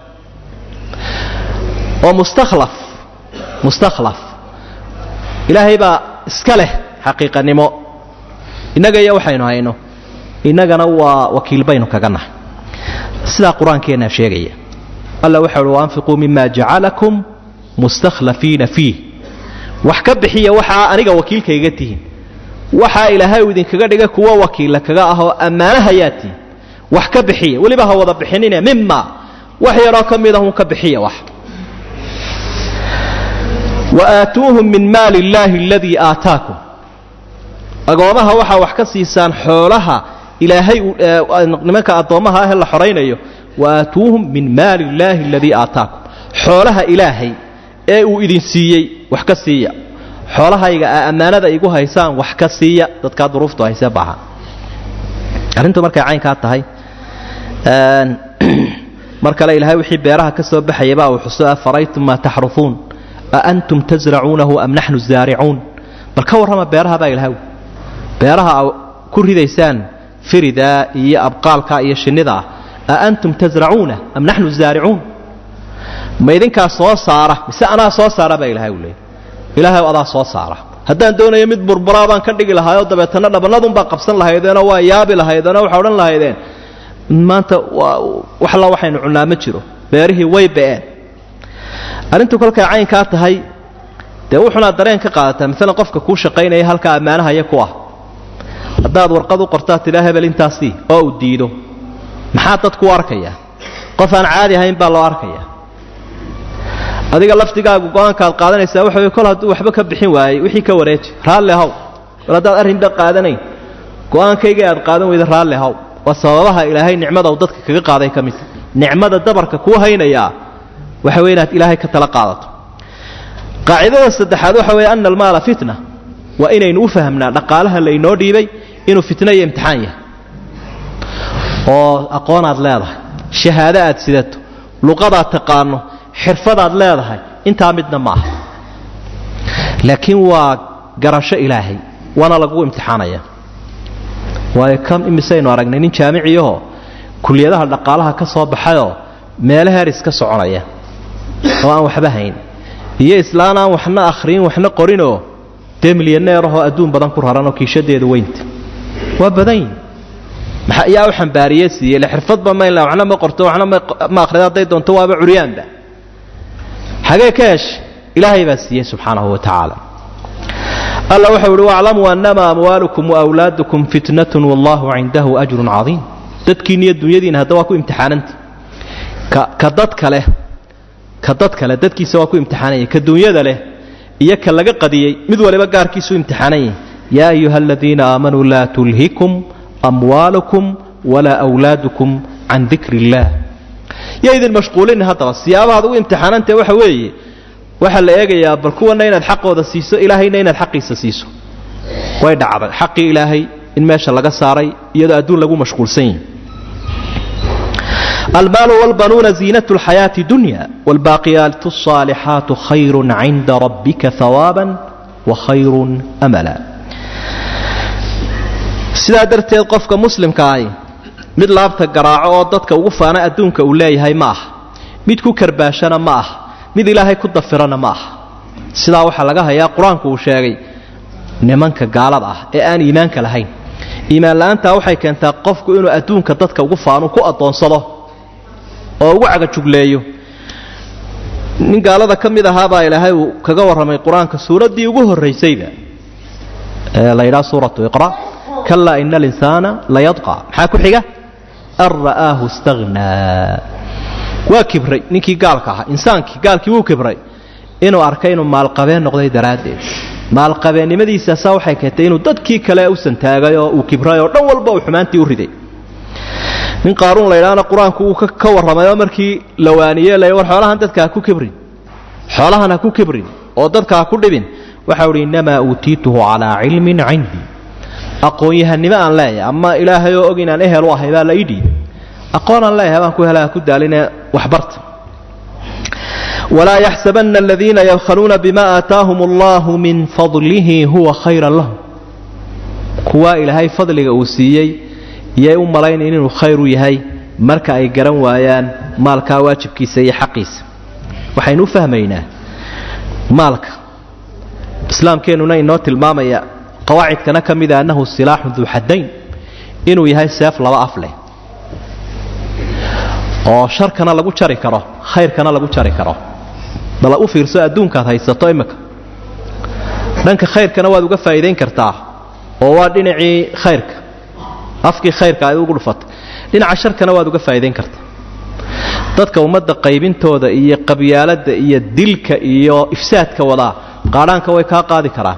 oo mustakhlaf mustakhlaf ilaahay baa iska leh xaqiiqanimo innaga iyo waxaynu hayno innagana waa wakiil baynu kaga nahay sidaa qur-aankeennaa sheegaya alla waxa uhi waanfiquu mima jacalakum mustakhlafiina fiih wax ka bixiya waxaa aniga wakiilkayga tihiin waxaa ilaahay uu idinkaga dhiga kuwa wakiilla kaga ahoo ammaanahayaa tihin wax ka bixiya weliba ha wada bixinine mima wax yaroo ka mid ahun ka bixiya wax wa aatuuhum min maali illaahi aladii aataakum agoomaha waxaa wax ka siisaan xoolaha ilaahay nimanka addoommaha ahee la xoraynayo wa aatuuhum min maali illaahi aladii aataakum xoolaha ilaahay ee uu idin siiyey wax ka siiya xoolahayga aa ammaanada igu haysaan wax ka siiya dadkaa duruuftu haysee baahan arrintu markay caynkaa tahay mar kale ilaahay wixii beeraha ka soo baxayaba uu xuso afaraytum maa taxrufuun a antum tasracuunahu am naxnu zaaricuun bal ka warrama beeraha baa ilahay beeraha a ku ridaysaan firidaa iyo abqaalka iyo shinnidaa a antum tasracuuna am naxnu zaaricuun ma idinkaa soo saara mise anaa soo saara baa ilahay u leeyay ilaahay adaa soo saara haddaan doonayo mid burburaa baan ka dhigi lahaayoo dabeetana dhabannadunbaa qabsan lahaydeenoo waa yaabi lahaydeenoo waxaa odhan lahaydeen maanta waxla waxaynu cunnaa ma jiro beerihii way ba'een arrintu kolkay caynkaa tahay dee wuxunaad dareen ka qaadataa maalan qofka kuu shaqaynaya halkaa ammaanahaya ku ah haddaad warqad u qortaa tidhaa hebel intaasii oo uu diido maxaa dadku u arkaya qof aan caadi ahayn baa loo arkaya adiga lafdigaagu go-aankaad qaadanaysaa waxa wey kol hadduu waxba ka bixin waayey wixii ka wareeji raalli haw bal haddaad arrinba qaadanayn go-aankayga aad qaadan weyda raalli haw waa sababaha ilaahay nicmada uu dadka kaga qaaday ka midta nicmada dabarka kuu haynayaa waxa wey inaad ilaahay ka tala qaadato qaacidada saddexaad waxa weeye ana almaala fitna waa inaynu u fahamnaa dhaqaalaha laynoo dhiibay inuu fitno iyo imtixaan yahay oo aqoonaad leedahay shahaado aad sidato luqadaad taqaano xirfadaad leedahay intaa midna ma aha laakiin waa garasho ilaahay waana lagu imtixaanaya waayo kam imisaynu aragnay nin jaamiciyahoo kuliyadaha dhaqaalaha ka soo baxayoo meelo heris ka soconaya oo aan waxba hayn iyo islaan aan waxna akhriyin waxna qorinoo dee milyaneerahoo adduun badan ku raranoo kiishadeedu weynta waa badanyi maxaa yaa u xambaariye siiyey le xirfadba maynla waxna ma qorto waxna ma akhrida hadday doonto waaba curyaanba xagee ka heshay ilaahay baa siiyey subxaanahu wa tacaala alla wuxuu ihi waclamuu annamaa amwaalukum waawlaadukum fitnatun wallahu cindahu ajrun cadiim dadkiina iyo dunyadiina hadda waa ku imtixaananta ka dadka leh ka dadka leh dadkiisa waa ku imtixaananya ka dunyada leh iyo ka laga qadiyey mid waliba gaarkiisu imtixaanan yahay yaa ayuha aladiina aamanuu laa tulhikum amwaalukum walaa awlaadukum can dikri illaah yo idin mashquulinin haddaba siyaabahaad ugu imtixaanantae waxa weeye waxaa la eegayaa bal kuwana inaad xaqooda siiso ilaahayna inaad xaqiisa siiso way dhacday xaqii ilaahay in meesha laga saaray iyadoo adduun lagu mashquulsan yahi almaalu wlbanuuna ziinat lxayaati dunya wlbaaqiyaatu الصaalixaatu khayru cinda rabbika hawaaban wa khayru amala sidaa darteed qofka muslimka ahi mid laabta garaaco oo dadka ugu faana adduunka uu leeyahay ma aha mid ku karbaashana ma aha mid ilaahay ku dafirana ma aha sidaa waxaa laga hayaa qur-aanku uu sheegay nimanka gaalada ah ee aan iimaanka lahayn iimaan la-aantaa waxay keentaa qofku inuu adduunka dadka ugu faanu ku addoonsado oo ugu cagajugleeyo nin gaalada ka mid ahaabaa ilaahay uu kaga warramay qur-aanka suuraddii ugu horraysayba ee la yidhaha suuratu iqra kalaa ina alinsaana layadqa maxaa ku xiga an ra'aahu istahnaa waa kibray ninkii gaalka ahaa insaankii gaalkii wuu kibray inuu arkay inuu maalqabeen noqday daraaddeed maalqabeennimadiisaasaa waxay keentay inuu dadkii kale u santaagay oo uu kibray oo dhan walba uu xumaantii u riday nin qaaruun la ydhaana qur-aanku uu ka warramay oo markii la waaniye la war xoolahan dadka ha ku kibrin xoolahan ha ku kibrin oo dadka ha ku dhibin waxau idhi innamaa uutiituhu calaa cilmin cindii aqoon-yahanimo aan leeyahay ama ilaahay oo og inaan ehel u ahay baa la ii dhiibay aqoon aan leeyahay baan ku hela ha ku daaline waxbarta walaa yaxsabanna aladiina yabkhaluuna bima aataahum allahu min fadlihi huwa khayran lahum kuwaa ilaahay fadliga uu siiyey iyay u malaynayn inuu khayr u yahay marka ay garan waayaan maalkaa waajibkiisa iyo xaqiisa waxaynu u fahmaynaa maalka islaamkeennuna inoo tilmaamaya qawaacidkana ka mida annahu silaaxun duu xaddayn inuu yahay seef laba af leh oo sharkana lagu jari karo khayrkana lagu jari karo bala u fiirso adduunkaad haysato imika dhanka khayrkana waad uga faa'iidayn kartaa oo waa dhinacii khayrka afkii khayrka ay ugu dhufatay dhinaca sharkana waad uga faa'iidayn kartaa dadka ummadda qaybintooda iyo qabyaaladda iyo dilka iyo ifsaadka wadaa qaadhaanka way kaa qaadi karaan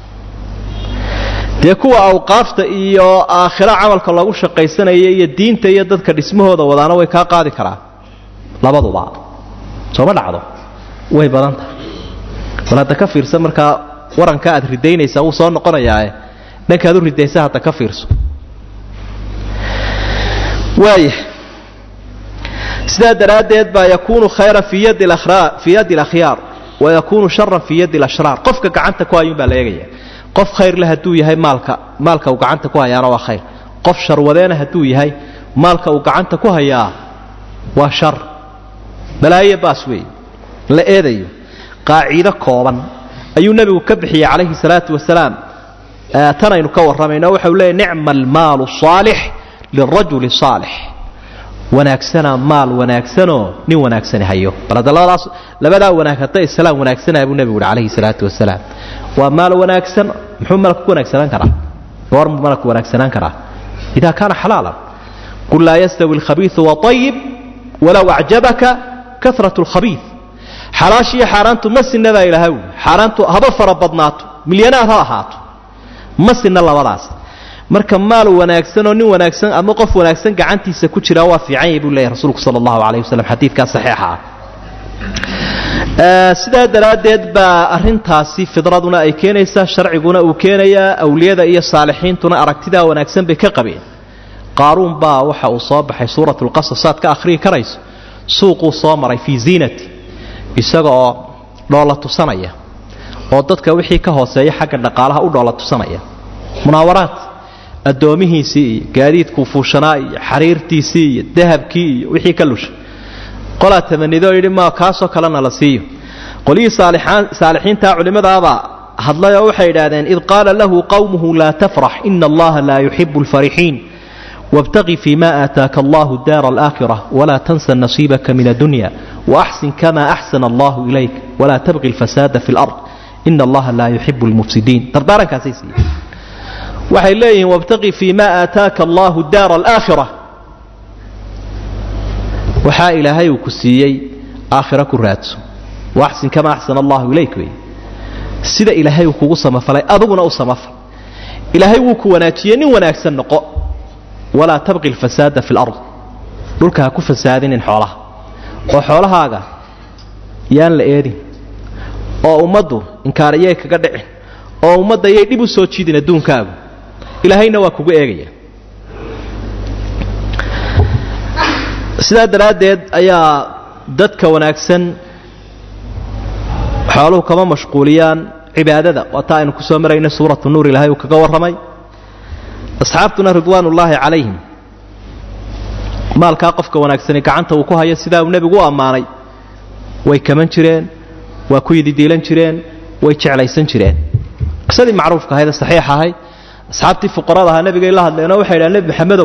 dee kuwa awqaafta iyo aakhiro camalka loogu shaqaysanaya iyo diinta iyo dadka dhismahooda wadaana way kaa qaadi karaan labaduba sooma dhacdo way badan tahay bal hadda ka fiirsa markaa waranka aad ridaynaysaa wuu soo noqonayaae dhankaad u ridaysa hadda ka fiirso waaya sidaa daraaddeed baa yakuunu khayran fii yadi alakhyaar wa yakuunu sharan fii yadi alashraar qofka gacanta ku hayuun baa la eegaya qof khayr leh hadduu yahay maalka maalka uu gacanta ku hayaana waa khayr qof sharwadeena hadduu yahay maalka uu gacanta ku hayaa waa shar balaayo baas weeye la eedayo qaaciido kooban ayuu nebigu ka bixiyey calayhi salaatu wasalaam tanaynu ka warramayno waxau leeyay nicma almaalu saalix lirajuli saalix wanaagsanaa maal wanaagsanoo nin wanaagsani hayo bal hadda labadaas labadaa wanaag hadday islaam wanaagsanaa buu nebigu uhi calayhi salaatu wasalaam waa maal wanaagsan muxuu malku wanaagsanaan karaa goormuu malku wanaagsanaan karaa idaa kaana xalaalan qul laa yastawi alkhabiiu waayib walow acjabaka karat lkhabii xalaashiiyo xaaraantu ma sinna baa ilaaha ui xaaraantu haba fara badnaato milyanaad ha ahaato ma sinna labadaas marka maal wanaagsan oo nin wanaagsan ama qof wanaagsan gacantiisa ku jiraa waa fiican yahy buu leeyahy rasuulku sala allahu calayh wasalam xadiidkaa saxiixa ah sidaa daraaddeed baa arrintaasi fidraduna ay keenaysaa sharciguna uu keenayaa awliyada iyo saalixiintuna aragtidaa wanaagsan bay ka qabeen qaaruun baa waxa uu soo baxay suuratu lqasas aad ka akhriyi karayso suuquu soo maray fii ziinati isaga oo dhoola tusanaya oo dadka wixii ka hooseeya xagga dhaqaalaha u dhoola tusanaya munaawaraad addoomihiisii iyo gaadiidkuu fuushanaa iyo xariirtiisii iyo dahabkii iyo wixii ka lushay qolaa tamanidoo yidhi ma kaasoo kalena la siiyo qolihii saalixiintaa culimmadaabaa hadlay oo waxay idhaahdeen id qaala lahu qawmuhu laa tafrax ina allaha laa yuxibu alfarixiin wاbtaqi fima aataaka allahu daara alaakhira walaa tansa nasiibaka min addunya waaxsin kama axsana allahu ilayk walaa tabqi alfasaada fi lard ina allaha laa yuxibu lmufsidiin dardaarankaasay siiyeen waxay leeyihiin wabtaqi fii ma aataaka allahu daara alaakhira waxaa ilaahay uu ku siiyey aakhira ku raadso waaxsin kama axsana allahu ilayk wey sida ilaahay uu kugu samafalay aduguna u samafal ilaahay wuu ku wanaajiyey nin wanaagsan noqo walaa tabqi alfasaada fi lard dhulka ha ku fasaadinin xoolaha oo xoolahaaga yaan la eedin oo ummaddu inkaariyay kaga dhicin oo ummadda yay dhib u soo jiidin adduunkaagu ilaahayna waa kugu eegaya sidaa daraaddeed ayaa dadka wanaagsan xooluhu kama mashquuliyaan cibaadada waa taa aynu ku soo marayna suuratu nuur ilaahay uu kaga warramay asxaabtuna ridwaanullaahi calayhim maalkaa qofka wanaagsani gacanta uu ku hayo sidaa uu nebigu u ammaanay way kaman jireen waa ku yididiilan jireen way jeclaysan jireen qisadii macruufka ahayd ee saxiix ahayd asxaabtii fuqarada ahaa nebigay la hadleenoo waxay dhahan nebi maxamedow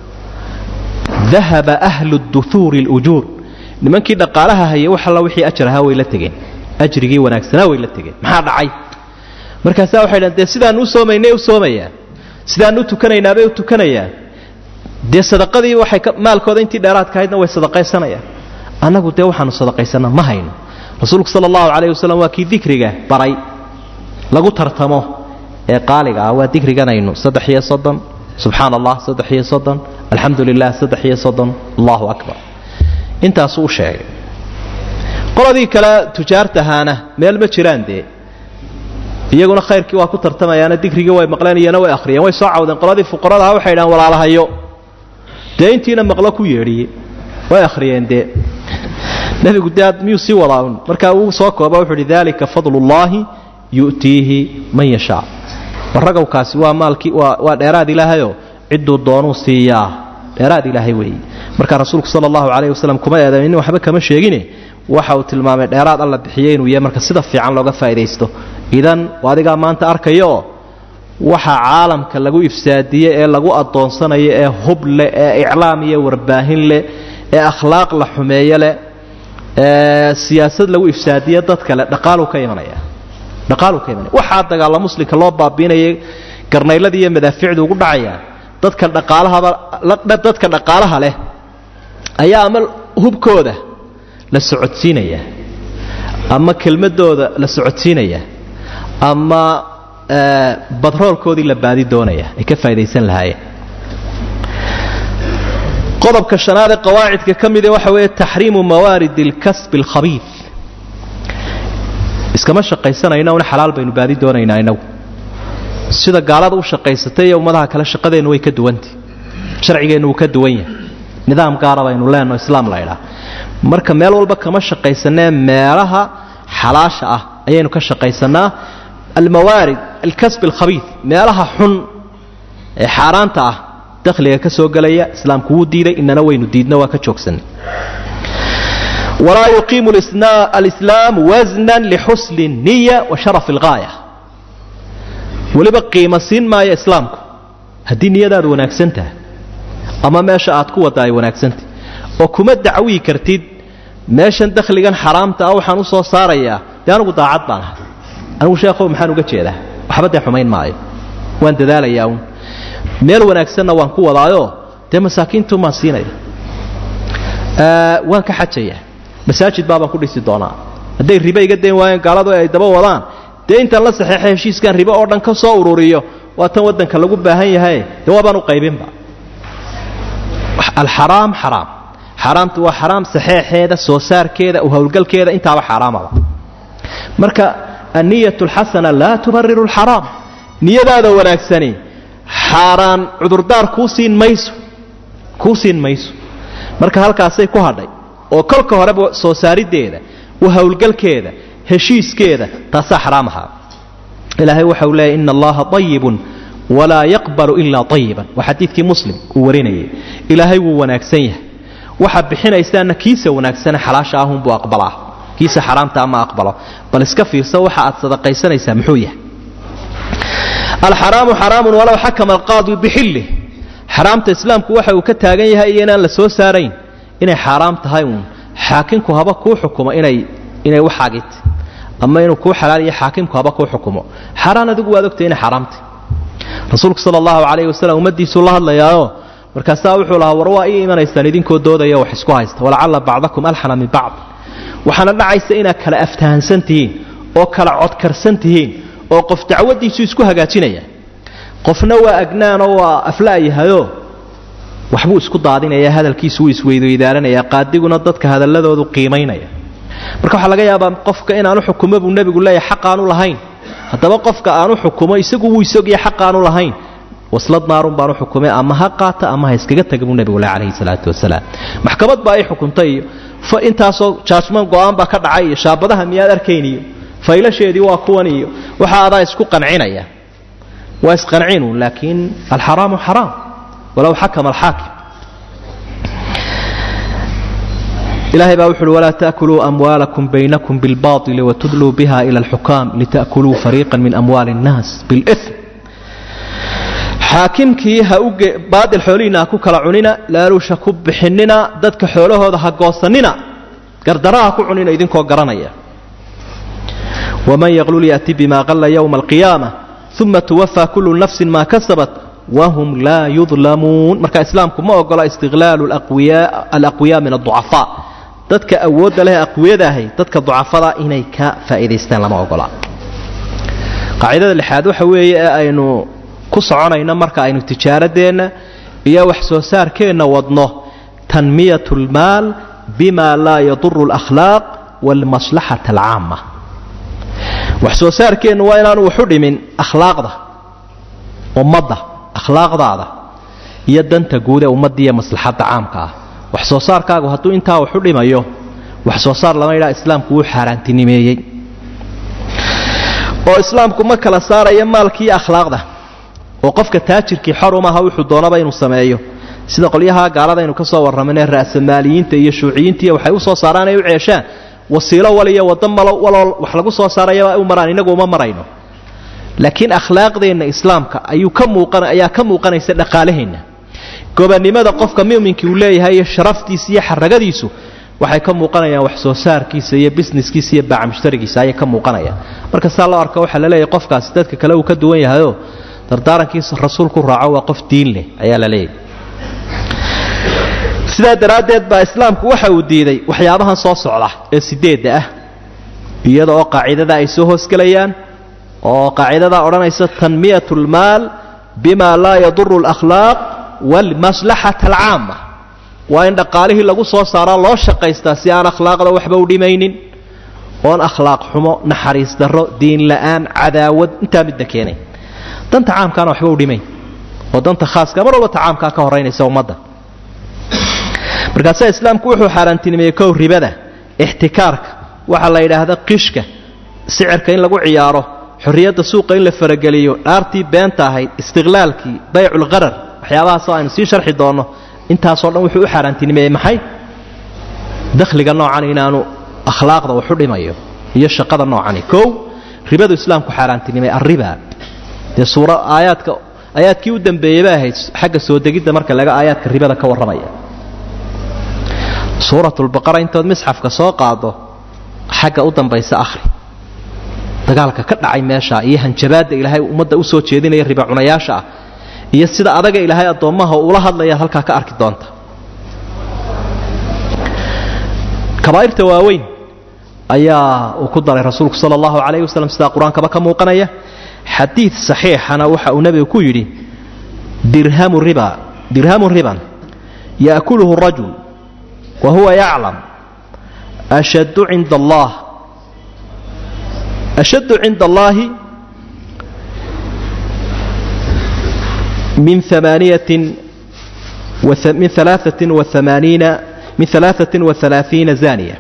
dahaba ahlu duhuuri اlujuur nimankii dhaqaalaha hayay wax alla wixii ajar ahaa way la tegeen ajrigii wanaagsanaa way la tegeen maxaa dhacay markaasaa waxay dhahan dee sidaanu u soomaynay u soomayaan sidaanu u tukanaynaabay u tukanayaan dee sadaqadii waxay maalkooda intii dheeraadka ahaydna way sadaqaysanayaan annagu dee waxaanu sadaqaysanna ma hayno rasuulku sala allahu calayh wasalam waa kii dikriga baray lagu tartamo ee qaaliga ah waa dikriganaynu saddex iyo soddon subxaana allah saddex iyo soddon alxamdu lilah saddex iyo soddon allahu akbar intaasuu u sheegay qoladii kale tujaartahaana meel ma jiraan dee iyaguna khayrkii waa ku tartamayaana dikrigii way maqleen iyana way akhriyeen way soo cawdeen qoladii fuqaradaha waxay dhahaan walaalahayo dee intiina maqlo ku yeedhiye way akhriyeen dee nebigu dee miyuu sii wadaa un markaa uu soo kooba wuxu uhi dalika fadlullaahi yu'tiihi man yashaa warragowkaasi waa maalkii waa waa dheeraad ilaahayoo cidduu doonuu siiyaa dheeraad ilaahay weeye marka rasuulku sala allahu calayh wasalam kuma eedamin waxba kama sheegine waxa uu tilmaamay dheeraad alla bixiyey inuu yahay marka sida fiican looga faa'idaysto idan adigaa maanta arkayooo waxa caalamka lagu ifsaadiye ee lagu addoonsanayo ee hub leh ee iclaam iyo warbaahin leh ee akhlaaq la xumeeyo leh ee siyaasad lagu ifsaadiye dad kale dhaqaaluu ka imanaya dhaqaaluu ka imanaya waxaa dagaalla muslimka loo baabiinayay garnayladii iyo madaaficdu ugu dhacayaan dadka dhaqaalahaba dadka dhaqaalaha leh ayaa ama hubkooda la socodsiinaya ama kelmadooda la socodsiinaya ama badroolkoodii la baadi doonaya ay ka faa'idaysan lahaayeen qodobka shanaad ee qawaacidka ka mida waxa weeye taxriimu mawaarid اlkasb اlkhabiid iskama shaqaysanayna una xalaal baynu baadi doonaynaa inagu sida gaalada u shaqaysatay iyo ummadaha kale shaqadeennu way ka duwantah sharcigeennu wuu ka duwan yahay nidaam gaara baynu leenno islaam la ydhaa marka meel walba kama shaqaysanee meelaha xalaasha ah ayaynu ka shaqaysanaa almawaarid alkasb alkhabiid meelaha xun ee xaaraanta ah dakhliga ka soo gelaya islaamku wuu diiday inana waynu diidna waa ka joogsanay walaa yuqiimu alislaam wasnan lixusni niya wa sharaf algaaya weliba qiimo siin maayo islaamku haddii niyadaadu wanaagsan tahay ama meesha aad ku wadda ay wanaagsantahy oo kuma dacwii kartid meeshan dakhligan xaraamta ah waxaan u soo saarayaa dee anugu daacad baan ahay anigu sheekhow maxaan uga jeedaa waxba dee xumayn maayo waan dadaalayaa uun meel wanaagsanna waan ku wadaayoo dee masaakiintu maan siinaya waan ka xajayaa masaajid baabaan ku dhisi doonaa hadday ribe iga dayn waayeen gaaladu ay daba wadaan dee intaan la saxeexay heshiiskan ribe oo dhan ka soo ururiyo waa tan waddanka lagu baahan yahay dee waabaan u qaybinba alxaraam xaraam xaaraamtu waa xaraam saxeexeeda soo saarkeeda u howlgalkeeda intaaba xaaraamaba marka anniyat alxasana laa tubariru alxaraam niyadaada wanaagsani xaaraan cudurdaar kuu siin mayso kuu siin mayso marka halkaasay ku hadhay oo kolka horeba soo saariddeeda u howlgalkeeda heshiiskeeda taasaa xaraam ahaa ilaahay waxa uu leeyahy ina allaha ayibun walaa yaqbalu ilaa ayiban waa xadiidkii muslim uu warinayay ilaahay wuu wanaagsan yahay waxaad bixinaysaana kiisa wanaagsane xalaasha ahunbuu aqbalaa kiisa xaraamta ama aqbalo bal iska fiirsa waxa aad sadaqaysanaysaa muxuu yahay alxaraamu xaraamun walow xakama alqaadi bixillih xaraamta islaamku waxa uu ka taagan yahay iyo inaan la soo saarayn inay xaaraam tahay uun xaakinku haba kuu xukumo inay inay waxaagit ama inuu kuu xalaaliyo xaakimku haba kuu xukumo xaaraan adigu waad ogtay inay xaaraamtay rasuulku sala allahu calayhi wasalam ummaddiisuu la hadlayaaoo markaasaa wuxuu lahaa war waa ii imanaysaan idinkoo doodaya wax isku haysta walacalla bacdakum alxana min bacd waxaana dhacaysa inaad kala aftahansan tihiin oo kala codkarsan tihiin oo qof dacwadiisu isku hagaajinaya qofna waa agnaanoo waa afla'yahayo waxbuu isku daadinaya hadalkiisu wuu isweydweydaaranaya qaadiguna dadka hadalladoodu qiimaynaya marka waxaa laga yaabaa qofka inaanu xukumo buu nebigu leeyahay xaq aanu lahayn haddaba qofka aanu xukumo isagu wuu isogaya xaq aanu lahayn waslad naarun baanu xukumay ama ha qaata ama ha iskaga taga buu nebigu le calayhi salaatu wasalaam maxkamad baa ay xukuntay iyo intaasoo jaajman go-aan baa ka dhacay iyo shaabadaha miyaad arkayn iyo faylasheedii waa kuwan iyo waxa adaa isku qancinaya waa isqancinuun laakiin alxaraamu xaraam walow xakama alxaakim ilahay baa wuxu uhi walaa taakuluu amwaalakum baynakum bilbaili watudluu biha ila alxukaam lita'kuluu fariiqa min amwaali اnnaas biاlm xaakimkii ha u baadil xoolihiinna ha ku kala cunina laaluusha ku bixinina dadka xoolahooda ha goosanina gardara ha ku cunina idinkoo garanaya waman yaqlul ya'ti bima qalla yowma alqiyaama uma tuwafaa kullu nafsin maa kasabat wahum laa yudlamuun marka islaamku ma ogola istiqlaalu alaqwiyaa min aducafaa dadka awoodda leh aqwiyadaahay dadka ducafada inay ka faa'iidaystaan lama ogola qaacidada lixaad waxa weeye ee aynu ku soconayno marka aynu tijaaradeenna iyo wax soo saarkeenna wadno tanmiyat lmaal bima laa yaduru alakhlaaq waalmaslaxata alcaama wax soo saarkeennu waa inaanu waxu dhimin akhlaaqda ummadda akhlaaqdaada iyo danta guud ee ummadda iyo maslaxadda caamka ah wax soo saarkaagu hadduu intaa waxu dhimayo wax soo saar lama yidhaha islaamku wuu xaaraantinimeeyey oo islaamku ma kala saaraya maalkiiyo akhlaaqda oo qofka taajirkii xor umaha wuxuu doonaba inuu sameeyo sida qolyaha gaaladaynu ka soo warramanee ra'samaaliyiinta iyo shuuciyiintiiyo waxay u soo saaraan ay u ceeshaan wasiilo waliyo waddo malo waloo wax lagu soo saarayaba u maraan inagu uma marayno laakiin akhlaaqdeenna islaamka ayuu ka muuqan ayaa ka muuqanaysa dhaqaalaheenna gobannimada qofka mu'minkii uu leeyahay iyo sharaftiisa iyo xaragadiisu waxay ka muuqanayaan wax soo saarkiisa iyo busineskiisa iyo baaca mushtarigiisa ayay ka muuqanayaan marka saa loo arko waxaa la leeyahay qofkaasi dadka kale uu ka duwan yahayoo dardaarankiisa rasuulku raaco waa qof diin leh ayaa la leeyahy sidaa daraaddeed baa islaamku waxa uu diiday waxyaabahan soo socda ee sideedda ah iyada oo qaacidada ay soo hoosgelayaan oo qaacidadaa odhanaysa tanmiyat lmaal bima laa yaduru alakhlaaq waalmaslaxata alcaama waa in dhaqaalihii lagu soo saaraa loo shaqaystaa si aan akhlaaqda waxba u dhimaynin oon akhlaaq xumo naxariis darro diin la'aan cadaawad intaa midna keenay danta caamkaana waxba u dhimayn oo danta khaaska mar walba ta caamkaa ka horaynaysa ummadda markaasaa islaamku wuxuu xaaraantinimeeyey kow ribada ixtikaarka waxaa la yidhaahda qishka sicirka in lagu ciyaaro xorriyadda suuqa in la farageliyo dhaartii beenta ahayd istiqlaalkii bayculqarar waxyaabahaasoo aynu sii sharxi doonno intaasoo dhan wuxuu u xaaraantinimeeyey maxay dakhliga noocan inaanu akhlaaqda waxu dhimayo iyo shaqada noocani kow ribadu islaamku xaaraantinimey arriba dee suura aayaadka aayaadkii u dambeeyey bay ahayd xagga soo degidda marka laga aayaadka ribada ka warramaya suuratulbaqara intood misxafka soo qaado xagga u dambaysa akhri dagaalka ka dhacay meesha iyo hanjabaadda ilaahay ummadda u soo jeedinaya riba cunayaasha ah iyo sida adaga ilaahay addoommaha ula hadlayaad halkaa ka arki doonta kabaa'irta waaweyn ayaa uu ku daray rasuulku sala allahu calayhi wasalam sidaa qur-aankaba ka muuqanaya xadiid saxiixana waxa uu nebigu ku yidhi dirhamu riba dirhamu riban yaakuluhu rajul wa huwa yaclam ashaddu cinda allah ashaddu cinda allaahi min amaaniyatin min alaaثatin waamaaniina min alaaثatin wahalaaثiina zaniya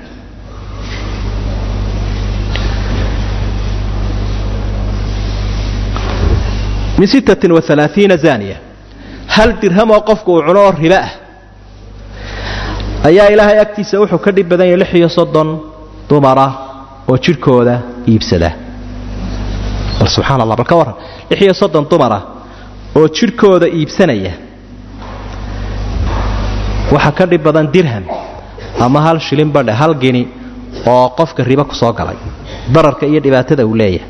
min sittatin waalaaiina zaniya hal dirhamoo qofku uu cuno oo ribo ah ayaa ilaahay agtiisa wuxuu ka dhib badan yahay lix iyo soddon dumara oo jidhkooda iibsada bal subxana allah bal ka warran lix iyo soddon dumara oo jidhkooda iibsanaya waxa ka dhib badan dirham ama hal shilin badhe hal geni oo qofka ribo ku soo galay dararka iyo dhibaatada uu leeyahay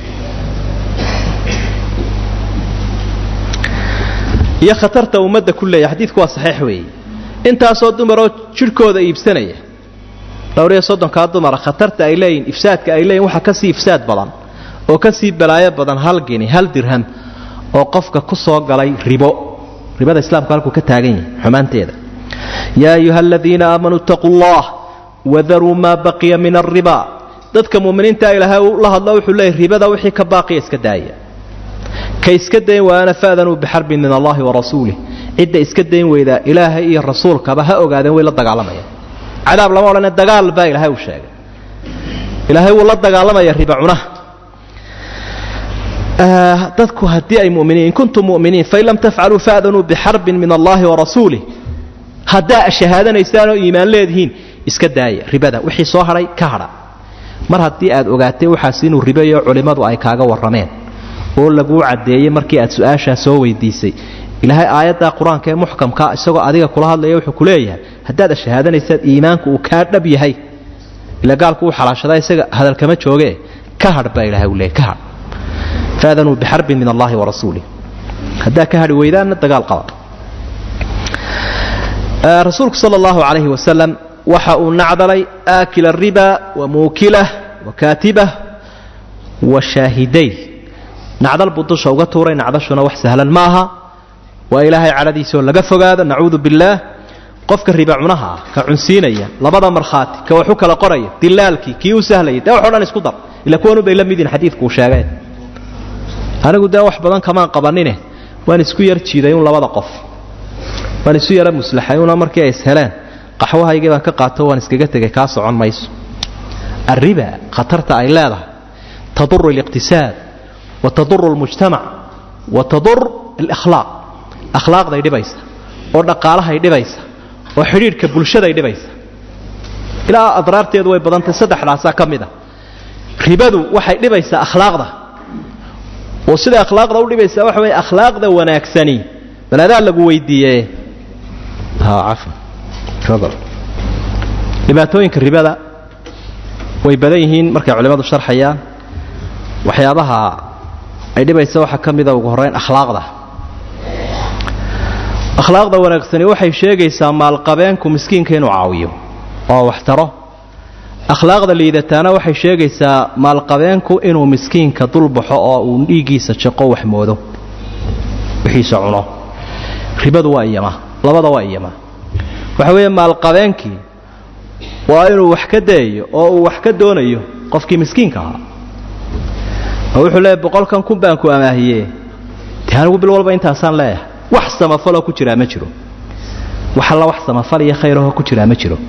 iyo khatarta ummadda ku leeyahay xadiidku waa saxiix weeye intaasoo dumaroo jidhkooda iibsanaya dhowr iyo soddonkaa dumara khatarta ay leeyihin ifsaadka ay leeyihin waxaa kasii ifsaad badan oo kasii balaayo badan hal geni hal dirham oo qofka ku soo galay ribo ribada islaamku halkuu ka taagan yahay xumaanteeda yaa ayuha aladiina aamanuu itaquu allah wadaruu maa baqiya min alriba dadka muminiinta ilaahay la hadlo wuxuu leeyay ribada wixii ka baaqiya iska daaya ka iska dayn waana faadanuu bixarbin min allahi wa rasuulih cidda iska dayn weydaa ilaahay iyo rasuulkaba ha ogaadeen way la dagaalamayaan cadaab lama odhane dagaal baa ilaahay uu sheegay ilaahay wuu la dagaalamaya riba cunaha dadku haddii ay muminiin in kuntum muminiin fain lam tafcaluu faadanuu bixarbin min allahi wa rasuulih haddaa shahaadanaysaan oo iimaan leedihiin iska daaya ribada wixii soo hadhay ka hadha mar haddii aad ogaatay waxaas inuu ribayo culimmadu ay kaaga warrameen oo laguu caddeeyey markii aad su-aashaa soo weydiisay ilaahay aayaddaa qur-aanka ee muxkamka isagoo adiga kula hadlaya wuxuu ku leeyahay haddaad ashahaadanaysaad iimaanku uu kaa dhab yahay ila gaalku uu xalaashadaa isaga hadalkama jooge ka hadh baa ilahay u leeyay ka hadh faadanuu bixarbin min allahi wa rasuulih haddaa ka hadhi weydaanna dagaal qaba rasuulku sala allahu calayhi wasalam waxa uu nacdalay aakila riba wa muukilah wa kaatibah wa shaahiday nacdal buu dusha uga tuuray nacdashuna wax sahlan ma aha waa ilaahay cadhadiisoo laga fogaado nacuudu billaah qofka riba cunaha ah ka cunsiinaya labada markhaati ka waxu kala qoraya dilaalkii kii u sahlayay dee waxo dhan isku dar ila kuwanu bay la midin xadiidkuu sheegeen anigu dee wax badan kamaan qabanine waan isku yar jiiday un labada qof waan isu yara muslaxay una markii ay isheleen qaxwahaygii baan ka qaato waan iskaga tegay kaa socon mayso arriba khatarta ay leedahay taduru aliqtisaad wa taduru almujtamac wa tadur alakhlaaq akhlaaqday dhibaysa oo dhaqaalahay dhibaysa oo xidhiidhka bulshaday dhibaysa ilaa adraarteedu way badantay saddexdaasaa ka mid a ribadu waxay dhibaysaa akhlaaqda oo siday akhlaaqda u dhibaysaa waxa weeye akhlaaqda wanaagsani bal adaa lagu weydiiye dhibaatooyinka ribada way badan yihiin markay culimmadu sharxayaan waxyaabaha ay dhibaysa waxaa ka mida ugu horrayn akhlaaqda akhlaaqda wanaagsani waxay sheegaysaa maalqabeenku miskiinka inuu caawiyo oo wax taro akhlaaqda liidataana waxay sheegaysaa maalqabeenku inuu miskiinka dulbaxo oo uu dhiiggiisa jaqo wax moodo wixiisa cuno ribadu waa iyama labada waa iyama waxa weeye maalqabeenkii waa inuu wax ka dayayo oo uu wax ka doonayo qofkii miskiinka ahaa oo wuxuu leeyahy boqolkan kun baan ku amaahiye dee anigu bil walba intaasaan leeyahay wax samafaloo ku jiraa ma jiro wax alla wax samafal iyo khayrahoo ku jiraa ma jiro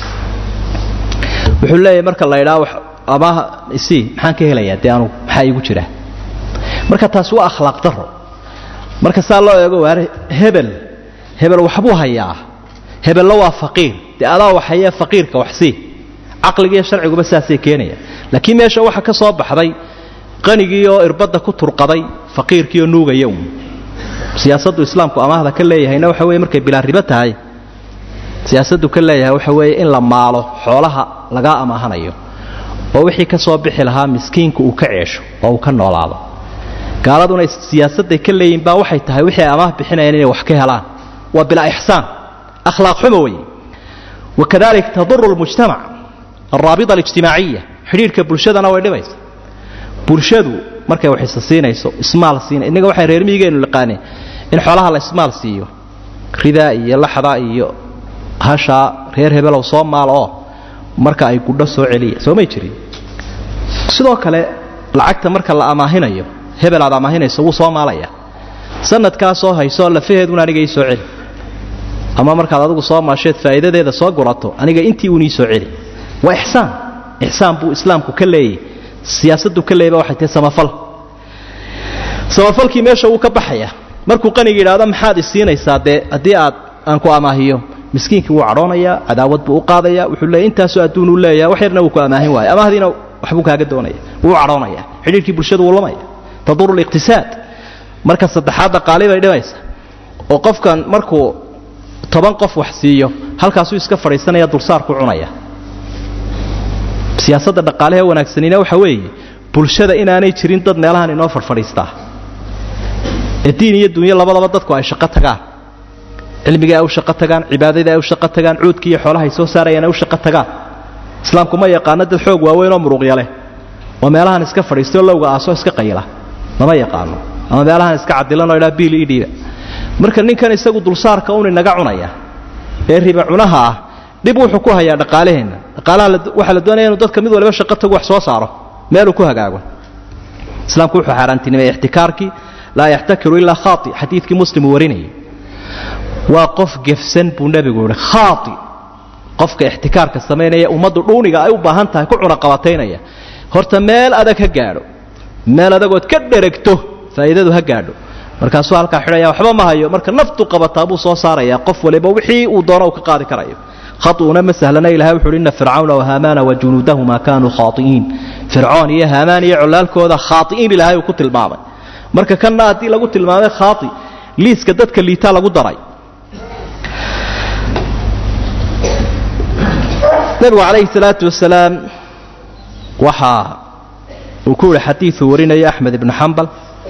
wuxuu leeyahay marka la idhaa amaah isii maxaan ka helayaa dee anugu maxaa iigu jira marka taas waa akhlaaq daro marka saa loo eego waar hebel hebel waxbuu hayaa hebella waa faqiir dee adaa waxhayee faqiirka waxsii caqligiiyo sharciguba saasay keenaya laakiin meesha waxa ka soo baxday qanigii oo irbadda ku turqaday faqiirkii oo nuugaya uun siyaasaddu islaamku amaahda ka leeyahayna waxa weye markay bilaa ribo tahay siyaasaddu ka leeyahay waxa weeye in la maalo xoolaha lagaa amaahanayo oo wixii ka soo bixi lahaa miskiinku uu ka ceesho oo uu ka noolaado gaaladuna siyaasadday ka leeyihin baa waxay tahay wixii ay amaah bixinayaan inay wax ka helaan waa bilaa ixsaan akhlaaq xumo weeye wakadalik taduru lmujtamac alraabita alijtimaaciya xidhiidhka bulshadana way dhibaysa bulshadu markay wax isa siinayso ismaal siina innaga waxay reer miyigeenu liqaaneen in xoolaha la ismaal siiyo ridaa iyo laxda iyo hashaa reer hebelow soo maal oo marka ay gudho soo celiya soo may jirin sidoo kale lacagta marka la amaahinayo hebel aad amaahinayso wuu soo maalaya sanadkaa soo hayso lafaheeduna aniga ii soo celi ama markaad adigu soo maasheed faa'iidadeeda soo gurato aniga intii uun ii soo celi waa ixsaan ixsaan buu islaamku ka leeyay siyaasaddu ka leeyba waxay tahay samafal samafalkii meesha wuu ka baxaya markuu qaniga yidhaahdo maxaad isiinaysaa dee haddii aad aan ku amaahiyo miskiinkii wuu cadhoonayaa cadaawad buu u qaadaya wuxuu leeya intaasoo adduun uu leeyaha wax yarna wuu ku amaahin waaya amaahdiina waxbuu kaaga doonaya wuu cadhoonaya xidhiirkii bulshadu wuu lamaya taduru liqtisaad marka saddexaad dhaqaali bay dhimaysa oo qofkan markuu toban qof wax siiyo halkaasuu iska fadhiisanaya dulsaarku cunaya siyaasadda dhaqaalehe wanaagsanina waxa weeye bulshada inaanay jirin dad meelahan inoo farfadhiistaa ee diin iyo dunyo labadaba dadku ay shaqo tagaan cilmiga ay u shaqo tagaan cibaadada ay u shaqo tagaan cuudka iyo xoolaha ay soo saarayaan ay u shaqo tagaan islaamku ma yaqaano dad xoog waaweyn oo muruqya leh oo meelahan iska fadhiistoo lowga aasoo iska qayila lama yaqaano ama meelahan iska cadilanoo idhaa biil ii dhiiba marka ninkan isagu dulsaarka un inaga cunaya ee riba cunaha ah dhib wuxuu ku hayaa dhaqaalaheenna dhaqaalaha waxaa la doonaya inuu dadka mid waliba shaqo tagu wax soo saaro meeluu ku hagaago islaamku wuxuu xaaraantinimay ixtikaarkii laa yaxtakiru ilaa khaati xadiidkii muslim uu warinayay waa qof gefsan buu nebigu yihi khaati qofka ixtikaarka samaynaya ummaddu dhuuniga ay u baahan tahay ku cunaqabataynaya horta meel adag ha gaadho meel adagood ka dheregto faa'iidadu ha gaadho markaasuu halkaa xidhaya waxba ma hayo marka naftu qabataa buu soo saarayaa qof waliba wixii uu doono uu ka qaadi karayo khaطuuna ma sahlana ilahay wuxu uhi inna fircawna wahaamaana wajunuudahuma kaanuu khaai'iin fircoon iyo haamaan iyo colaalkooda khaai'iin ilaahay uu ku tilmaamay marka kanna haddii lagu tilmaamay khaai liiska dadka liitaa lagu daray nebigu calayhi salaatu wasalaam waxa uu ku yihi xadiiuu warinayo axmed ibnu xambal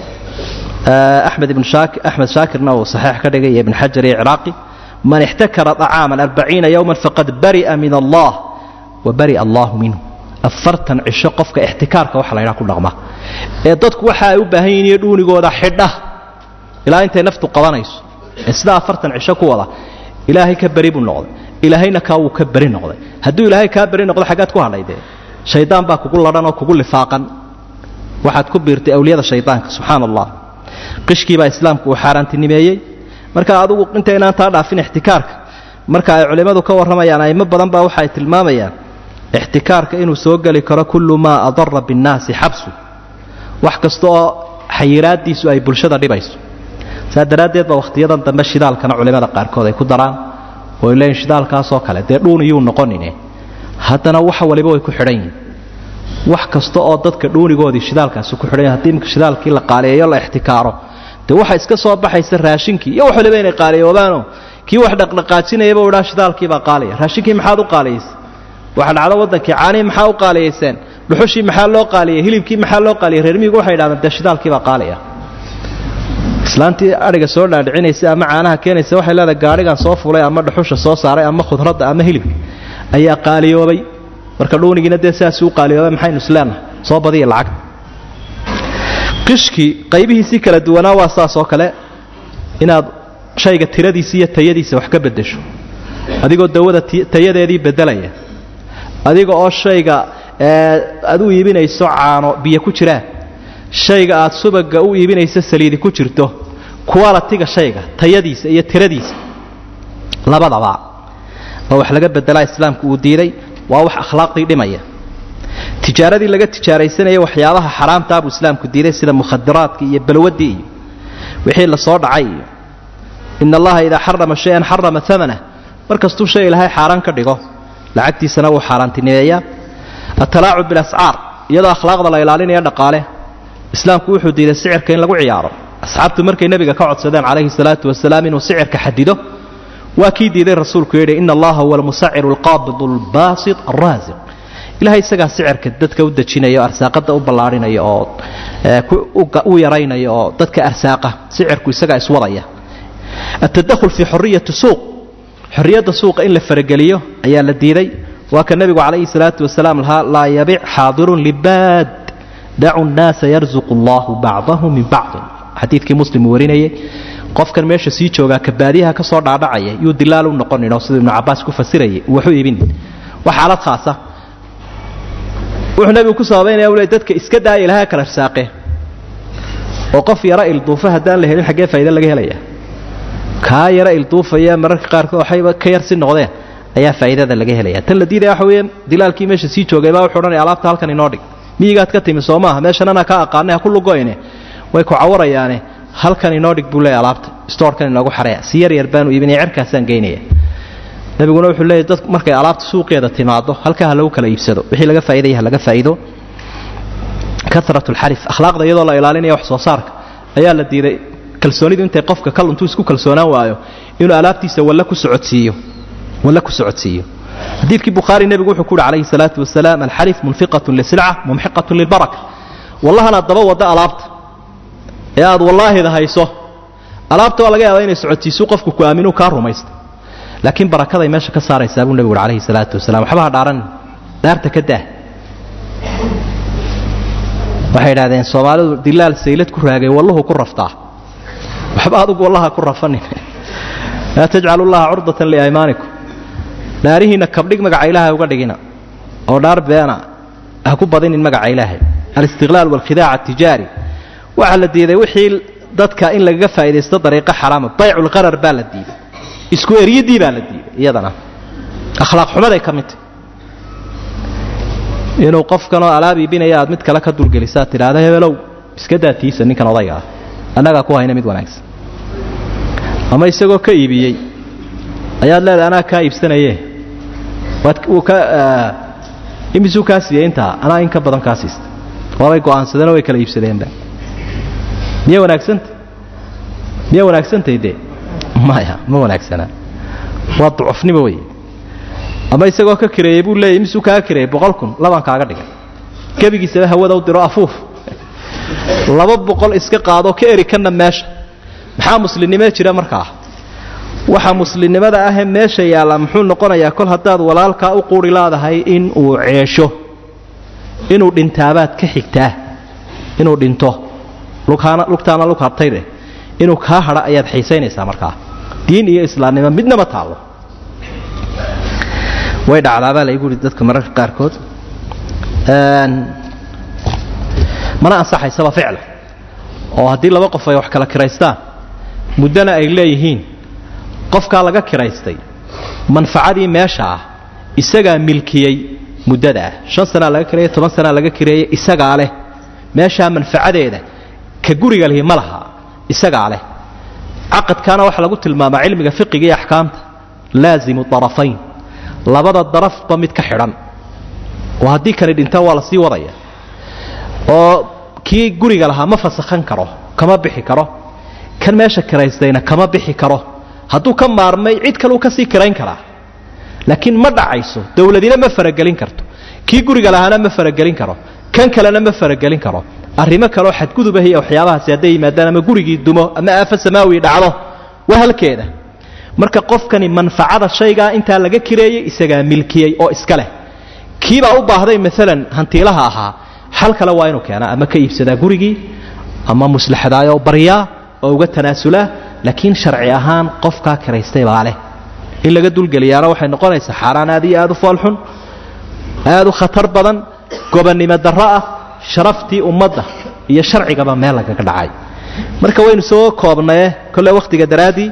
axmed ibn axmed shaakirna uu saxiix ka dhigay iyo ibn xajar iyo ciraaqi man ixtakara طacaaman arbaciina yowma faqad bari'a min allah wa bari'a allahu minhu afartan cisho qofka ixtikaarka waxa la ydhaha ku dhaqma ee dadku waxa ay u baahan yihin iyo dhuunigooda xidha ilaa intay naftu qabanayso ee sidaa afartan cisho ku wada ilaahay ka beri buu noqday ilaahayna kaa wuu ka beri noqday hadduu ilaahay kaa beri noqdo xaggaad ku hadhay dee shaydaan baa kugu ladhan oo kugu lifaaqan waxaad ku biirtay awliyada shaydaanka subxaana allah qishkiibaa islaamku uu xaaraantinimeeyey marka adugu intaynaan taa dhaafin ixtikaarka marka ay culimmadu ka warramayaan aimo badan baa waxaay tilmaamayaan ixtikaarka inuu soo geli karo kullu maa adara binnaasi xabsu wax kasta oo xayiraadiisu ay bulshada dhibayso saa daraaddeed ba wakhtiyadan dambe shidaalkana culimmada qaarkood ay ku daraan oo leeyiin shidaalkaasoo kale dee dhuuniyuu noqonine haddana wax waliba way ku xidhan yihin wax kasta oo dadka dhuunigoodii shidaalkaasi ku xidhan hadii imika shidaalkii la qaaliyeeyo la ixtikaaro dee waxa iska soo baxaysa raashinkii iyo wax waliba inay qaaliyoobaano kii wax dhaqdhaqaajinayaba u dhaa shidaalkiibaa qaaliya raashinkii maxaad u qaaliyaysay waxa dhacdo waddankii caanihii maxaa u qaaliyayseen dhuxushii maxaa loo qaaliyay hilibkii maxaa loo qaaliyay reer miyigu waxay idhahdeen dee shidaalkiibaa qaaliya islaantii adhiga soo dhaadhicinaysa ama caanaha keenaysa waxay leedahay gaadhigan soo fulay ama dhuxusha soo saaray ama khudradda ama hilibka ayaa qaaliyoobay marka dhuunigiina dee sidaasi u qaaliyoobay maxaynu isleenahay soo badiya lacag qishkii qaybihiisii kala duwanaa waa saas oo kale inaad shayga tiradiisa iyo tayadiisa wax ka beddesho adigoo dawada tayadeedii beddelaya adiga oo shayga aad u iibinayso caano biyo ku jiraan shayga aad subaga u iibinayso saliidi ku jirto qualitiga shayga tayadiisa iyo tiradiisa labadaba oo wax laga bedelaa islaamku uu diiday waa wax akhlaaqdii dhimaya tijaaradii laga tijaaraysanaya waxyaabaha xaraamtaa buu islaamku diiday sida mukhadiraadka iyo balwadii iyo wixii lasoo dhacay iyo in allaha idaa xarama shay-an xarama amanah mar kastuu shay ilaahay xaaraan ka dhigo lacagtiisana wuu xaaraantinimeeyaa atalaacub bilascaar iyadoo akhlaaqda la ilaalinaya dhaqaale islaamku wuxuu diiday sicirka in lagu ciyaaro asxaabtu markay nebiga ka codsadeen calayhi salaatu wasalaam inuu sicirka xadido waa kii diiday rasuulku yidhi ina allaha huwa almusaciru alqaabidu albaasit alraasiq ilahay isagaa sicirka dadka u dejinaya oo arsaaqada u ballaarhinaya oo u yaraynaya oo dadka arsaaqa sicirku isagaa iswadaya atadakhul fii xoriyati suuq xorriyadda suuqa in la farageliyo ayaa la diiday waa ka nebigu calayhi salaatu wasalaam lahaa laa yabic xaadirun libaad dacu nnaasa yarzuqu allahu bacdahu min bacdin xadiidkii muslim uu warinayay qofkan meesha sii joogaa ka baadiyaha ka soo dhaadhacaya yuu dilaal u noqoninoo siduu ibnu cabaas ku fasirayay waxu iibinin waa xaalad khaasa wuxuu nebigu ku sababaynaya ule dadka iska daaya ilaha kala arsaaqe oo qof yaro ilduufa haddaan la helin xaggee faa'iida laga helaya kaa yaro ilduufaya mararka qaarkood waxayba ka yar si noqdeen ayaa faa'iidada laga helaya tan la diidaya waxa weeyaan dilaalkii meesha sii joogay baa wuxuu odhanaya alaabta halkan inoo dhig miyigaad ka timi soo maaha meeshan anaa ka aqaanay ha ku lugoyne way ku cawarayaane halkan inoo dhig buu leeya alaabta stoorkan inoogu xareeya si yar yar baanu iibinaya cerkaasaan geynaya nabiguna wuxuu leeyahy dad markay alaabta suuqeeda timaado halkaa ha lagu kala iibsado wixii laga faa'iidaya ha laga faa'iido karat alxarif akhlaaqda iyadoo la ilaalinaya wax soo saarka ayaa la diiday kalsoonidu intay qofka kal intuu isku kalsoonaan waayo inuu alaabtiisa walla ku socodsiiyo walla ku socodsiiyo xadiidkii bukhaari nebigu wuxuu ku uhi calayhi salaatu wasalaam alxalif munfiqatun lisilca mumxiqatun lilbaraka wallahanaad daba wadda alaabta ee aad wallaahida hayso alaabta waa laga yaabaa inay socotiisu qofku ku aaminu kaa rumaysta laakiin barakaday meesha ka saaraysaa buu nebigu uhi calayhi salaatu wasalam waxba ha dhaaran dhaarta ka daah waxay idhahdeen soomaalidu dilaal saylad ku raagay walluhu ku raftaa waxba adugu wallaha ku rafanin laa tajcalu llaha curdatan liaymaanikum dhaarihiinna kabdhig magaca ilaahay uga dhigina oo dhaar beena ha ku badinin magaca ilaahay alistiqlaal waalkhidaac atijaari waxaa la diiday wixii dadka in lagaga faa'idaysto dariiqo xaraama bayculqarar baa la diiday isku eryadii baa la diiday iyadana akhlaaq xumaday ka midtay inuu qofkanoo alaab iibinaya aad mid kale ka dulgelisaad tidhaahda hebelow iska daatiisa ninkan odayga ah annagaa ku hayna mid wanaagsan ama isagoo ka iibiyey ayaad leedahay anaa kaa iibsanaye waad uu ka imisuu kaa siiyey intaa anaa in ka badan kaa siista waabay go'aansadeenoo way kala iibsadeenba miya wanaagsanta miya wanaagsantay dee maya ma wanaagsanaa waa ducufnimo wey ama isagoo ka kireeyey buu leeyay misuu kaaga kireeyey boqol kun labaan kaaga dhigay gebigiisaba hawada u diro afuuf laba boqol iska qaado ka eri kana meesha maxaa muslimnimee jira markaa waxa muslimnimada ahee meesha yaalla muxuu noqonayaa kol haddaad walaalkaa u quuri laadahay in uu ceesho inuu dhintaabaad ka xigtaa inuu dhinto lughaana lugtaana lug hartaydeh inuu kaa hadha ayaad xiisaynaysaa markaa diin iyo islaamnimo midnama taallo way dhacdaabaa laygu yidhi dadka mararka qaarkood mana ansaxaysaba ficla oo haddii laba qof ay wax kala kiraystaan muddana ay leeyihiin qofkaa laga kiraystay manfacadii meesha ah isagaa milkiyey muddada ah shan sanaa laga kireeyey toban sanaa laga kireeyey isagaa leh meeshaa manfacadeeda ka guriga lihi ma laha isagaa leh caqadkaana waxaa lagu tilmaamaa cilmiga fiqiga iyo axkaamta laazimu arafayn labada darafba mid ka xidhan oo haddii kani dhintaan waa la sii wadaya oo kii guriga lahaa ma fasakhan karo kama bixi karo kan meesha kiraystayna kama bixi karo hadduu ka maarmay cid kaleu kasii kirayn karaa laakiin ma dhacayso dowladina ma faragelin karto kii guriga lahaana ma faragelin karo kan kalena ma faragelin karo arrimo kaleoo xadgudubah iyo waxyaabahaasi hadday yimaadaan ama gurigii dumo ama aafo samaawi dhacdo waa halkeeda marka qofkani manfacada shaygaa intaa laga kireeyey isagaa milkiyey oo iska leh kiibaa u baahday maalan hantiilaha ahaa xal kale waa inuu keenaa ama ka iibsadaa gurigii ama muslaxadaayoo baryaa oo uga tanaasulaa laakiin sharci ahaan qofkaa kiraystay baa leh in laga dulgeliyaana waxay noqonaysaa xaaraan aad iyo aad u foolxun aad u khatar badan gobonnimo darro ah sharaftii ummadda iyo sharcigaba meel lagaga dhacay marka waynu soo koobnaye kolle wakhtiga daraaddii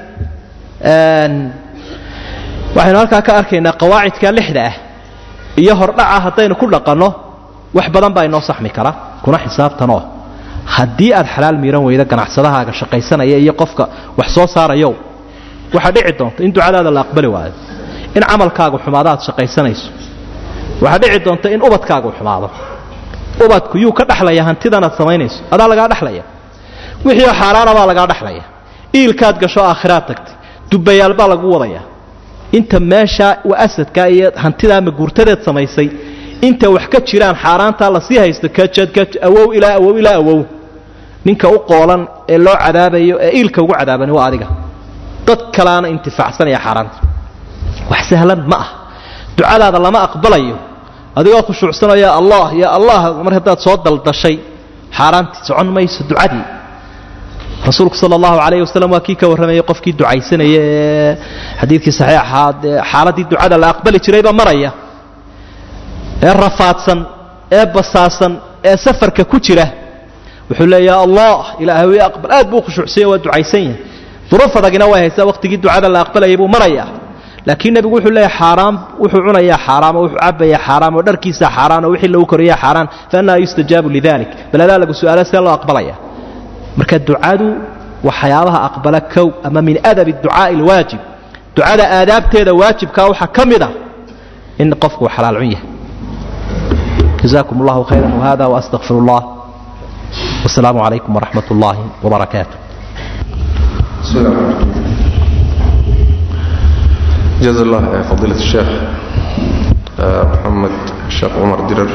waxaynu halkaa ka arkaynaa qawaacidka lixda ah iyo hordhaca haddaynu ku dhaqanno wax badan baa inoo saxmi kara kuna xisaabtanoo haddii aad xalaal miiran weydo ganacsadahaaga shaqaysanaya iyo qofka wax soo saarayow waxaa dhici doonta in ducadaada la aqbali waayo in camalkaagu xumaado aad shaqaysanayso waxaa dhici doonta in ubadkaagu xumaado ubadku yuu ka dhexlaya hantidanaad samaynayso adaa lagaa dhexlaya wixiioo xaaraana baa lagaa dhexlaya iilkaad gasho aakhiraad tagtay dubbayaal baa lagu wadaya inta meeshaa asadkaa iyo hantidaa maguurtadeed samaysay inta wax ka jiraan xaaraantaa lasii haysto kajadkaj awow ilaa awow ilaa awow ninka u qoolan ee loo cadaabayo ee iilka ugu cadaabani waa adiga dad kalaana intifaacsanaya xaaraanta wax sahlan ma ah ducadaada lama aqbalayo adigoo khushuucsanoo yaa allah yaa allah mar haddaad soo daldashay xaaraantii socon mayso ducadii rasuulku sal allahu calayh wasalam waa kii ka warramayay qofkii ducaysanaya ee xadiidkii saxiixaad ee xaaladdii ducada la aqbali jirayba maraya ee rafaadsan ee basaasan ee safarka ku jira wuxuu leeya allah ilaahay aqbal aad buu khushuucsanya waa ducaysan yahay duruuf adagina way haysaa waqtigii ducada la aqbalayay buu maraya laakiin nebigu wuxuu leeyahay xaaraam wuxuu cunayaa xaaraam oo wuxuu cabayaa xaaraam oo dharkiisa xaaraan oo wixii lagu koriyaa xaaraan fa annaa yustajaabu lidalik bal adaa lagu su'aala see loo aqbalaya marka ducadu waxyaabaha aqbala kow ama min adabi ducaa'i alwaajib ducada aadaabteeda waajibkaa waxaa ka mid a in qofku uu xalaal cun yahay jazakum allahu khayran wahada waastaqfir allah wasalaamu calaykum waraxmat ullaahi wabarakaatu بسم الله الرحمن الرحيم جزا الله فضيلة الشيخ maxamed sheekh cumar dirar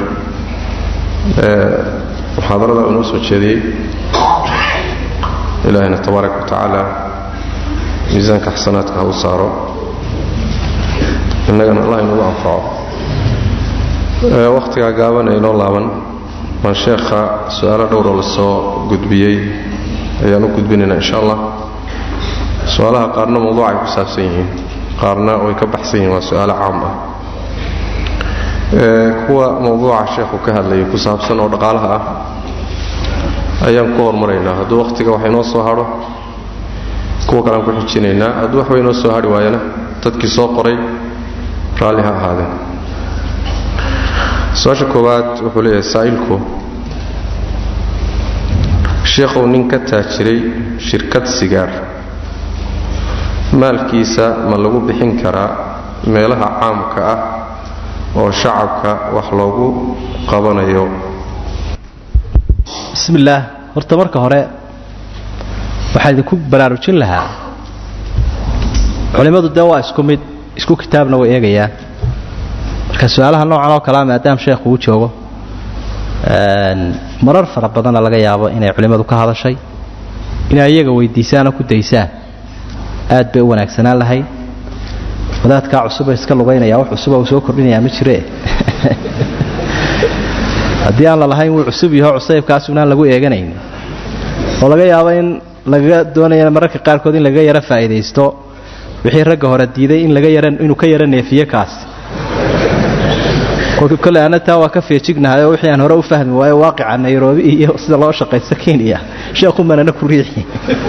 muxaadarada uu noo soo jeediyey ilaahayna tabaaraka wa tacaala miisaanka xasanaadka ha u saaro innagana allah inugu anfaco wakhtigaa gaaban ee inoo laaban baan sheekha su-aalo dhowroo la soo gudbiyey ayaan u gudbinaynaa insha allah su-aalaha qaarna mawduucay ku saabsan yihiin qaarna way ka baxsan yihiin waa su-aalo caam ah kuwa mawduuca sheekhu ka hadlayay ku saabsan oo dhaqaalaha ah ayaan ku hormaraynaa hadduu wakhtiga wax inoo soo hadho kuwa kalean ku xijinaynaa hadduu waxba inoo soo hadhi waayana dadkii soo qoray raalli ha ahaadeen su-aasha koowaad wuxuu leeyahay saa'ilku sheekhow nin ka taajiray shirkad sigaar maalkiisa ma lagu bixin karaa meelaha caamka ah oo shacabka wax loogu qabanayo bismi illaah horta marka hore waxaa idinku baraarujin lahaa culimmadu dee waa isku mid isku kitaabna way eegayaan marka su-aalaha noocan oo kalea maadaam sheekhu uu joogo marar fara badanna laga yaabo inay culimmadu ka hadashay inay iyaga weydiisaanoo ku daysaan aad bay u wanaagsanaan lahayd wadaadkaa cusuba iska lugaynaya wax cusuba uu soo kordhinayaa ma jire haddii aan la lahayn wuu cusub yaho cusaybkaasunaan lagu eeganayn oo laga yaabo in laga doonaya mararka qaarkood in laga yaro faa'iidaysto wixii ragga hore diiday in laga yara inuu ka yaro neefiye kaas kole ana taa waa ka feejignahay oo wixii aan hore u fahmi waayo waaqica nairobi iyo sida loo shaqaysto kenya sheekhu manana ku riixi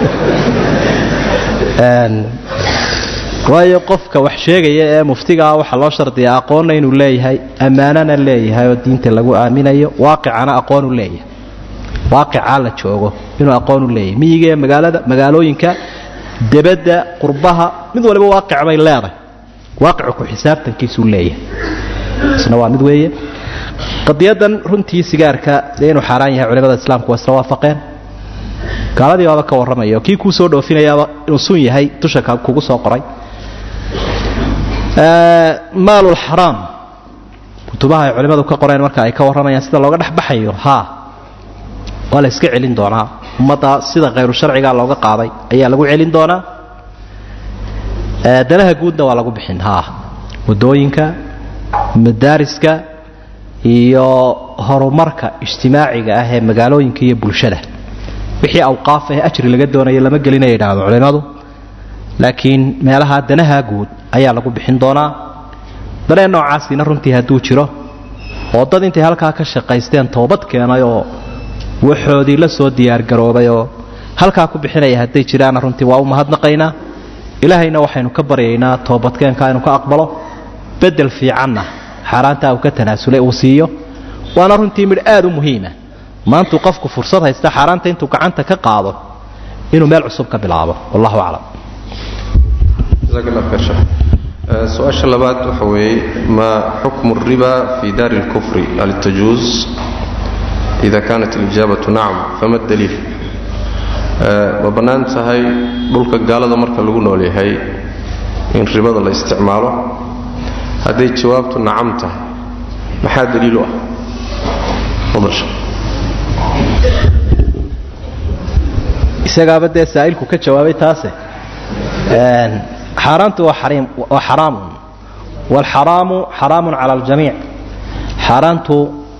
waayo qofka wax sheegaya ee muftigaa waxaa loo shardiyaa aqoonna inuu leeyahay ammaanana leeyahay oo diinta lagu aaminayo waaqicana aqoonu leeyahay waaqicaa la joogo inuu aqoonu leeyahay miyiga ee magaalada magaalooyinka debadda qurbaha mid waliba waaqic bay leedahay waaqicu ku xisaabtankiisuu leeyahay isna waa mid weeye qadiyadan runtii sigaarka dee inuu xaaraan yahay culimada islaamku waa isla waafaqeen gaaladii baaba ka warramaya oo kii kuu soo dhoofinayaaba inuu sun yahay dusha kugu soo qoray maalulxaraam kutubaha ay culimmadu ka qoreen marka ay ka warramayaan sida looga dhexbaxayo haa waa la iska celin doonaa ummadda sida khayru sharciga looga qaaday ayaa lagu celin doonaa danaha guudna waa lagu bixin haa wadooyinka madaariska iyo horumarka ijtimaaciga ah ee magaalooyinka iyo bulshada wixii awqaaf ah ajri laga doonaya lama gelinaya yidhaahdo culimmadu laakiin meelaha danaha guud ayaa lagu bixin doonaa dareen noocaasina runtii hadduu jiro oo dad intay halkaa ka shaqaysteen toobad keenay oo waxoodii la soo diyaargaroobay oo halkaa ku bixinaya hadday jiraana runtii waa u mahadnaqaynaa ilaahayna waxaynu ka baryaynaa toobadkeenka inuu ka aqbalo bedel fiicanna xaaraantaa uu ka tanaasulay uu siiyo waana runtii midh aad u muhiima maantuu qofku fursad haysta xaaraanta intuu gacanta ka qaado inuu meel cusub ka bilaabo wallahu aclam su-aasha labaad waxa weeye ma xukmu الriba fi daari اlkufri hal tajuuz ida kanat اlijaabatu nacam fama daliil ma bannaan tahay dhulka gaalada marka lagu nool yahay in ribada la isticmaalo hadday jawaabtu nacam tahay maxaa daliil u ah isagaaba dee saa'ilku ka jawaabay taase xaaraantu waa xaraamun waalxaraamu xaraamun cala aljamiic xaaraantu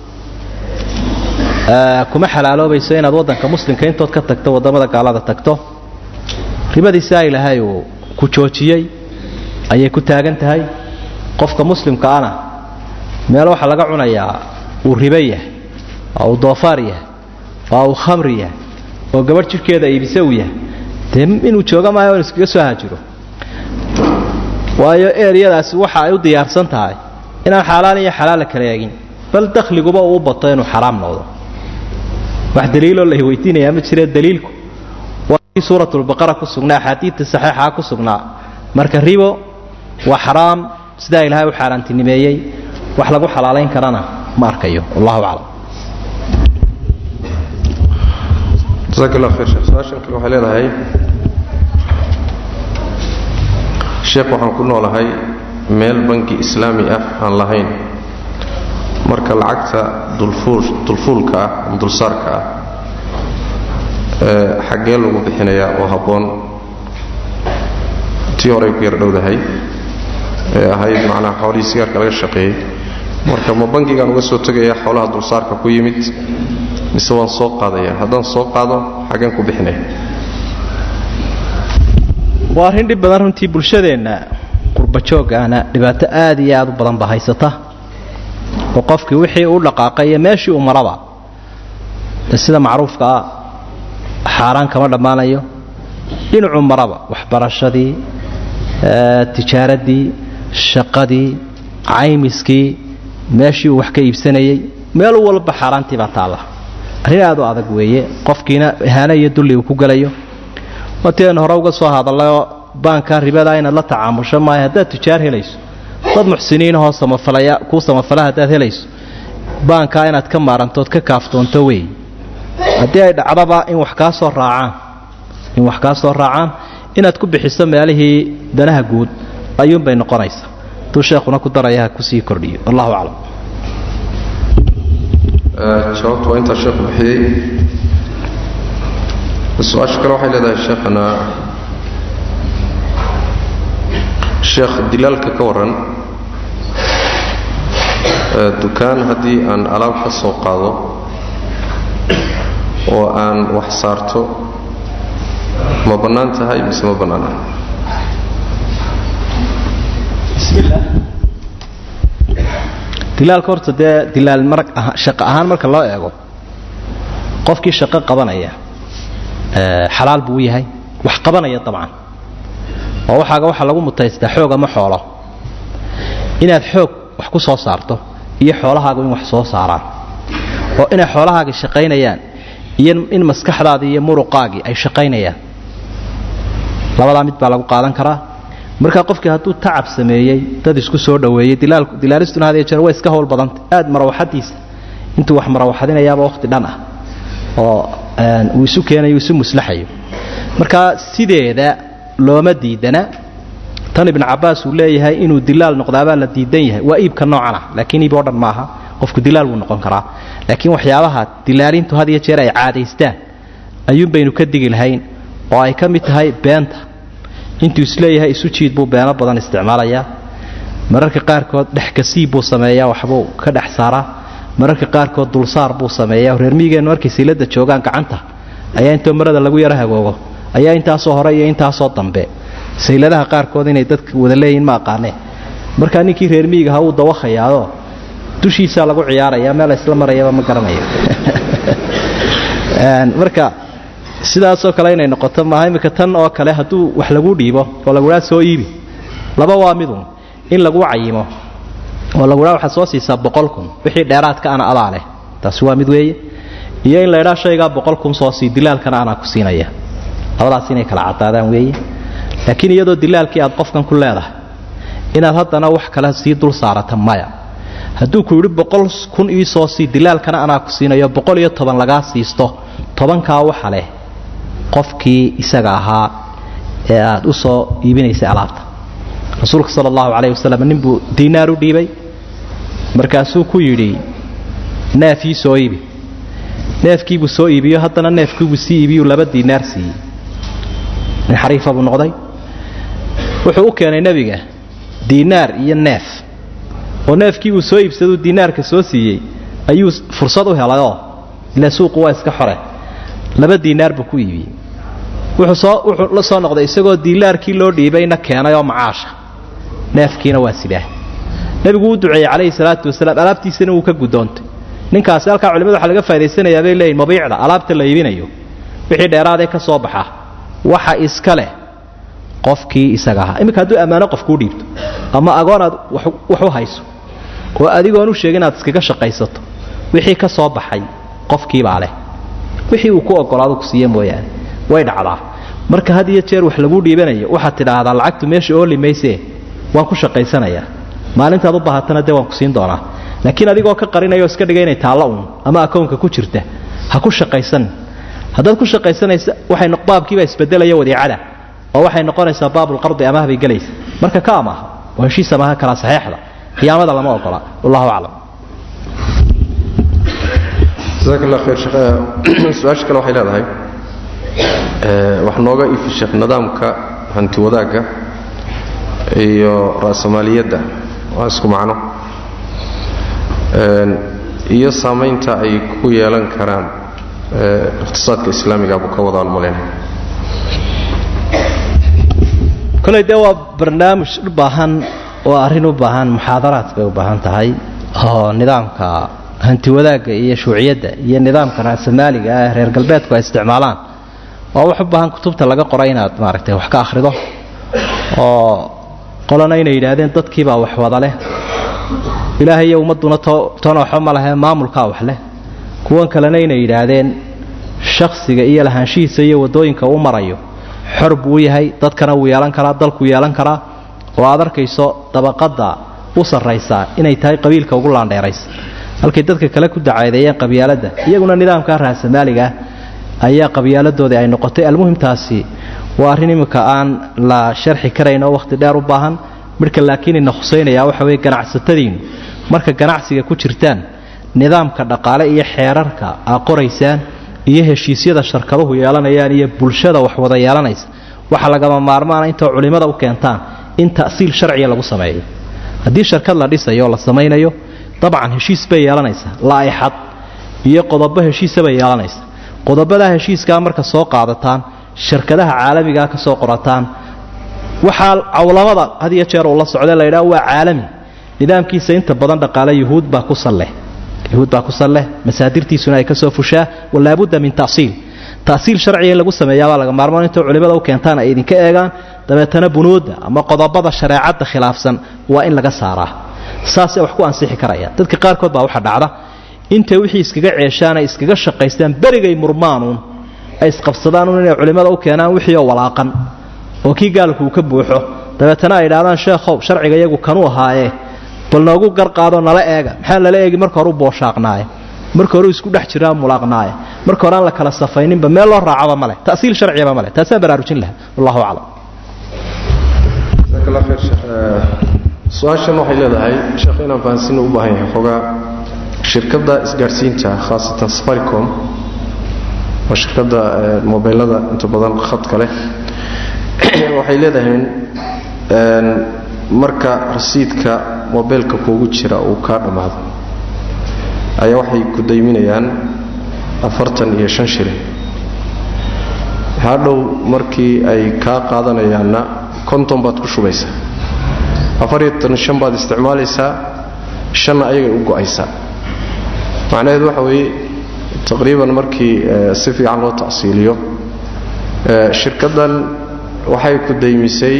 kuma xalaaloobayso inaad waddanka muslimka intood ka tagto waddamada gaalada tagto ribadiisaa ilaahay uu ku joojiyey ayay ku taagan tahay qofka muslimka ana meel waxaa laga cunayaa uu ribo yahay oo uu doofaar yahay oo uu khamri yahay oo gabadh jidhkeeda iibise uu yahay dee inuu jooga maayo in iskaga soo hajiro waayo eeryadaasi waxa ay u diyaarsan tahay inaan xaalaal iyo xalaala kala eegin bal dakhliguba uu bato inuu xaraam noqdo wax daliiloo la weydiinayaa ma jire daliilku waa kii suuratulbaqara ku sugnaa axaadiidta saxiixaa ku sugnaa marka ribo waa xaraam sidaa ilaahay u xaaraantinimeeyey wax lagu xalaalayn karana ma arkayo wallahu aclam jasaak allah khayr sheekh su-aashan kale waxay leedahay sheekh waxaan ku noolahay meel banki islaami ah aan lahayn marka lacagta dulfuulka ah ama dulsaarka ah xaggee lagu bixinayaa oo habboon tii horey ku yar dhowdahay ee ahayd macnaha xoolihii sigaarka laga shaqeeyey marka ma bankigaan uga soo tegayaa xoolaha dulsaarka ku yimid mise waan soo qaadayaa haddaan soo qaado xaggeen ku bixinaya waa arrin dhib badan runtii bulshadeenna qurbajooggaana dhibaato aad iyo aad u badan ba haysata oo qofkii wixii u dhaqaaqay iyo meeshii uu maraba de sida macruufka ah xaaraan kama dhammaanayo dhinacuu maraba waxbarashadii tijaaraddii shaqadii caymiskii meeshii uu wax ka iibsanayey meel walba xaaraantii baa taalla arrin aad u adag weeye qofkiina ihaano iyo dulli uu ku gelayo waatiaynu hore uga soo hadallayoo baanka ribada inaad la tacaamusho maayo haddaad tijaar helayso dad muxsiniinahoo samafalaya kuu samafala haddaad helayso baankaa inaad ka maarantood ka kaaftoonto wey haddii ay dhacdaba in wax kaa soo raacaan in wax kaa soo raacaan inaad ku bixiso meelihii danaha guud ayuunbay noqonaysaa hadduu sheekhuna ku daraya ha kusii kordhiyo wallahu aclam jawaabtu waa intaa sheekhu bixiyey su-aasha kale waxay leedahay sheekhana sheekh dilaalka ka warran dukaan haddii aan alaab ka soo qaado oo aan wax saarto ma bannaan tahay mise ma bannaana bismillah dilaalka horta dee dilaal marag shaqo ahaan marka loo eego qofkii shaqo qabanaya xalaal buu yahay wax qabanaya dabcan oo waxaaga waxaa lagu mutaystaa xoog ama xoolo inaad xoog wax ku soo saarto iyo xoolahaagu in wax soo saaraan oo inay xoolahaagii shaqaynayaan iyo in maskaxdaadii iyo muruqaagii ay shaqaynayaan labadaa mid baa lagu qaadan karaa markaa qofkii hadduu tacab sameeyey dad isku soo dhoweeyey dilaalistuna had jeer way iska howl badanta aad marawaxadiisa intuu wax marawaxadinayaaba wakhti dhan ah oo uu isu keenayo isu muslaxayo markaa sideeda looma diidana tan ibnu cabaas uu leeyahay inuu dilaal noqdaabaa la diidan yahay waa iibka noocan ah laakiin iib oo dhan maaha qofku dilaal wuu noqon karaa laakiin waxyaabaha dilaalintu had iyo jeer ay caadaystaan ayuun baynu ka digi lahayn oo ay ka mid tahay beenta intuu isleeyahay isu jiid buu beeno badan isticmaalayaa mararka qaarkood dhexkasiib buu sameeyaa waxbuu ka dhex saaraa mararka qaarkood dulsaar buu sameeyaa reer miigeennu markay silada joogaan gacanta ayaa intoo marada lagu yaro hagoogo ayaa intaasoo hore iyo intaasoo dambe sayladaha qaarkood inay dadka wada leeyihin ma aqaanee markaa ninkii reer miigaha wuu dawakhayaao dushiisaa lagu ciyaaraya meel isla marayaba ma garanayo marka sidaasoo kale inay noqoto maaha iminka tan oo kale hadduu wax lagu dhiibo oo laguhaa soo iibi laba waa midun in lagu cayimo oo laguhaa waxaad soo siisaa boqol kun wixii dheeraadka ana adaa leh taasi waa mid weeye iyo in laydhaa shaygaa boqol kun soo sii dilaalkana anaa ku siinaya labadaas inay kala cadaadaan weeye laakiin iyadoo dilaalkii aad qofkan ku leedahay inaad haddana wax kale sii dul saarata maya hadduu ku yidhi boqol kun ii soo sii dilaalkana anaa ku siinayo boqol iyo toban lagaa siisto tobankaa waxa leh qofkii isaga ahaa ee aad u soo iibinaysay alaabta rasuulka sala allahu calayh wasalam ninbuu diinaar u dhiibay markaasuu ku yidhi neef ii soo iibi neefkiibuu soo iibiyo haddana neefkiibuu sii iibiyuu laba diinaar siiyey nin xariifa buu noqday wuxuu u keenay nebiga diinaar iyo neef oo neefkii uu soo iibsaduu diinaarka soo siiyey ayuu fursad u helayoo ila suuqu waa iska xore laba diinaar buu ku iibiyey wuxuu soo wuxuu la soo noqday isagoo diinaarkii loo dhiibayna keenay oo macaasha neefkiina waa sidaa nebigu uu duceeyey calayhi salaatu wasalaam alaabtiisana wuu ka guddoontay ninkaasi halkaa culimadu waxa laga faaidaysanayaa bay leeyihin mabiicda alaabta la iibinayo wixii dheeraadee ka soo baxa waxa iska leh qofkii isaga ahaa iminka hadduu ammaano qof kuu dhiibto ama agoon aad wax u hayso oo adigoon u sheegin inaad iskaga shaqaysato wixii ka soo baxay qofkiibaa leh wixii uu ku ogolaado ku siiye mooyaane way dhacdaa marka had iyo jeer wax laguu dhiibanayo waxaad tidhaahdaa lacagtu meesha ooli maysee waan ku shaqaysanayaa maalintaad u baahatana dee waan ku siin doonaa laakiin adigoo ka qarinayao iska dhiga inay taallo uun ama akownka ku jirta ha ku shaqaysan haddaad ku shaqaysanaysa waxay baabkiibaa isbedelaya wadiicada oo waxay noqonaysaa baabulqardi amaah bay gelaysa marka ka amaaha oo heshiisa maaha kala saxeexda khiyaamada lama ogola wallahu aclam jasaak allah khayr sheekh su-aasha kale waxay leedahay wax nooga ifi sheekh nidaamka hanti wadaagga iyo ra'samaaliyadda waa isku macno iyo saamaynta ay ku yeelan karaan iqtisaadka islaamiga buu ka wadaan malayn koley dee waa barnaamij u baahan oo arrin u baahan muxaadaraad bay u baahan tahay oo nidaamka hanti wadaagga iyo shuuciyadda iyo nidaamka ra'samaaliga ah reer galbeedku ay isticmaalaan waa wax u baahan kutubta laga qoray inaad maaragtay wax ka akhrido oo qolana inay yidhaahdeen dadkiibaa wax wada leh ilaahay iyo ummadduna toona waxba ma lehe maamulkaa wax leh kuwan kalena inay yidhaahdeen shakhsiga iyo lahaanshihiisa iyo waddooyinka uu marayo xor buu yahay dadkana wuu yeelan karaa dalkuu yeelan karaa oo aad arkayso dabaqadda u sarraysaa inay tahay qabiilka ugu laandheeraysa halkay dadka kale ku dacaadeeyeen qabyaaladda iyaguna nidaamka raasamaaliga ah ayaa qabyaaladdoodii ay noqotay almuhimtaasi waa arrin imminka aan la sharxi karayn oo wakhti dheer u baahan midhka laakiin ina khusaynayaa waxa weye ganacsatadiinnu marka ganacsiga ku jirtaan nidaamka dhaqaale iyo xeerarka aa qoraysaan iyo heshiisyada sharkaduhu yeelanayaan iyo bulshada wax wada yeelanaysa waxa lagama maarmaana intoo culimmada u keentaan in ta'siil sharciga lagu sameeyo haddii sharkad la dhisayo o la samaynayo dabcan heshiis bay yeelanaysaa laa'ixad iyo qodobo heshiisa bay yeelanaysa qodobadaa heshiiskaa marka soo qaadataan shirkadaha caalamigaa ka soo qorataan waxaa cawlamada had iyo jeer uu la socda la ydhaha waa caalami nidaamkiisa inta badan dhaqaale yuhuud baa ku salleh yuhuud baa ku salleh masaadirtiisuna ay ka soo fushaa walaabudda min ta'siil ta'siil sharciga in lagu sameeyaabaa laga maarmaan intoo culimmada u keentaan ay idinka eegaan dabeetana bunuudda ama qodobada shareecadda khilaafsan waa in laga saaraa saasay wax ku ansixi karayaan dadka qaarkood baa waxa dhacda intay wixii iskaga ceeshaan ay iskaga shaqaystaan berigay murmaanuun ay isqabsadaanuun inay culimmada u keenaan wixii oo walaaqan oo kii gaalku uu ka buuxo dabeetana ay idhahdaan sheekhow sharciga iyagu kanuu ahaayee bal noogu garqaadoo nala eega maxaa lala eegi marka hore u booshaaqnaaye marka hore isku dhex jiraa mulaaqnaaye marka hore aan la kala safayninba meel loo raacaba maleh ta'siil sharcigaba maleh taasaan baraarujin laha wallahu aclam jasaak allah khayr sheekh su-aashan waxay leedahay sheekh inaan fahansiina u baahan yahay xoogaa shirkadda isgaadhsiinta khaasatan safaricom waa shirkadda mobeylada inta badan khadka leh waxay leedahay marka rasiidka mobeylka kuugu jira uu kaa dhammaado ayaa waxay ku dayminayaan afartan iyo shan shilin hadhow markii ay kaa qaadanayaanna konton baad ku shubaysaa afariyo shan baad isticmaalaysaa shanna ayagay u go'aysaa macnaheedu waxa weeye taqriiban markii si fiican loo tacsiiliyo shirkaddan waxay ku daymisay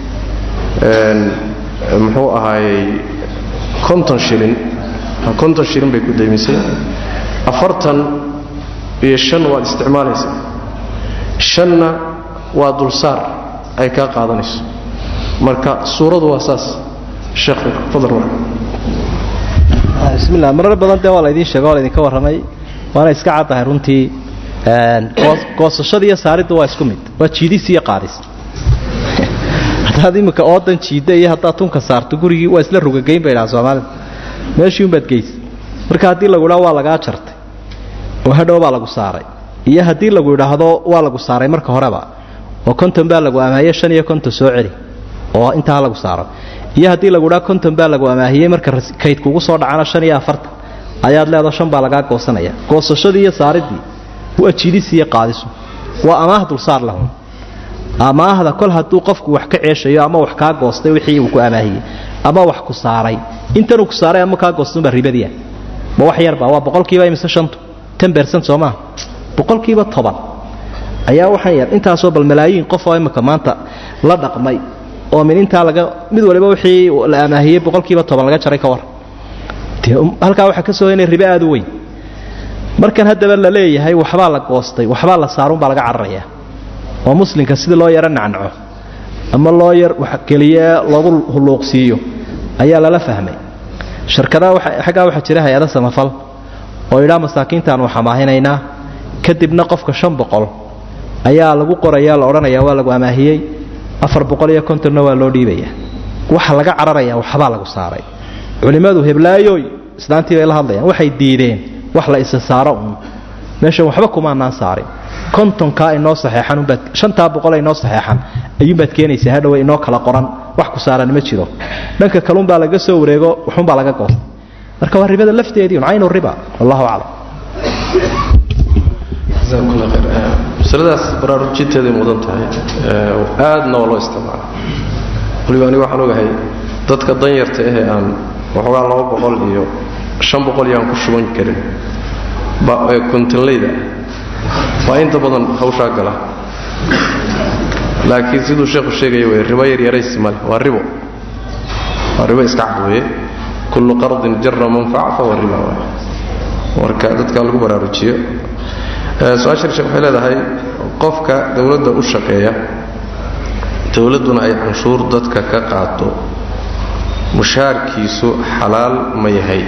muxuu ahaayey konton shilin konton shilin bay ku daymisay afartan iyo shan waad isticmaalaysaa shanna waa dulsaar ay kaa qaadanayso marka suuradu waa saas sheekh fadal marka bismillah marar badan dee waa laydin sheega waa laydinka warramay waana iska caddahay runtii goosashada iyo saaridda waa isku mid waa jiidis iyo qaadis haddaad imminka oodan jiidda iyo haddaad tunka saarto gurigii waa isla rugageyn bay dhaha soomaalida meeshii unbaad geysa marka haddii lagu idhaho waa lagaa jartay oo hadhow baa lagu saaray iyo haddii lagu idhaahdo waa lagu saaray marka horeba oo konton baa lagu amaahiye shan iyo konton soo celi oo intaa lagu saaro iyo haddii lagu idhaho konton baa lagu amaahiyey marka kaydkugu soo dhacana shan iyo afartan ayaad leedo shan baa lagaa goosanaya goosashadii iyo saaridii waa jidis iyo qaadisu waa amaah dulsaar lahun amaahda kol hadduu qofku wax ka ceeshayo ama wax kaa goostay wixii uu ku amaahiyey ama wax ku saaray intanuu ku saaray ama kaa goostunbaa ribadiia ma wax yarba waa boqolkiiba imise shantu ten bercent soo maa boqolkiiba toban ayaa waxaan yar intaasoo bal malaayiin qof oo imika maanta la dhaqmay oo min intaa laga mid waliba wixii la amaahiyey boqolkiiba toban laga jaray ka war halkaa waxaa ka soo inay ribe aad u weyn markan haddaba la leeyahay waxbaa la goostay waxbaa la saarunbaa laga cararayaa oo muslimka sidii loo yaro nacnaco ama loo yar keliye loogu hulluuqsiiyo ayaa lala fahmay shirkadaha xaggaa waxaa jira hay-ada samafal oo idhaa masaakiintaanu xamaahinaynaa kadibna qofka shan boqol ayaa lagu qoraya la odhanaya waa lagu amaahiyey afar boqol iyo kontonna waa loo dhiibaya waxa laga cararaya waxbaa lagu saaray culimmadu heblaayoy islaantii bay la hadlayaan waxay diideen wax la isa saaro un meeshan waxba kumaanaan saarin kontonkaa inoo saxeexan unbaad shantaa boqol inoo saxeexan ayuunbaad keenaysaa hadhowe inoo kala qoran wax ku saaran ma jiro dhanka kalunbaa laga soo wareego waxunbaa laga goosta marka waa ribada lafteedii un caynu riba wallahu aclam masaladaas baraarujinteeday mudan tahay aadna waa loo isticmaala waliba aniga waxaan ogahay dadka danyarta ahee aan waxoogaa laba boqol iyo shan boqol iyo aan ku shuban karin kontanleyda waa inta badan hawshaa gala laakiin siduu sheekhu sheegaya wey ribo yaryaraysi male waa ribo waa ribo iska cad weye kullu qardin jara manfaca fahuwa riba waay marka dadka lagu baraarujiyo su-aasha sheekh waxay leedahay qofka dowladda u shaqeeya dowladduna ay canshuur dadka ka qaato mushaarkiisu xalaal ma yahay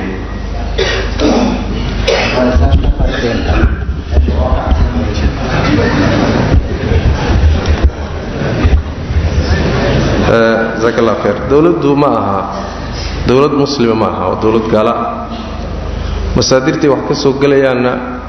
jaak allah kheer dowladdu ma aha dowlad muslima ma aha waa dowlad gaala masaadirtay wax ka soo gelayaanna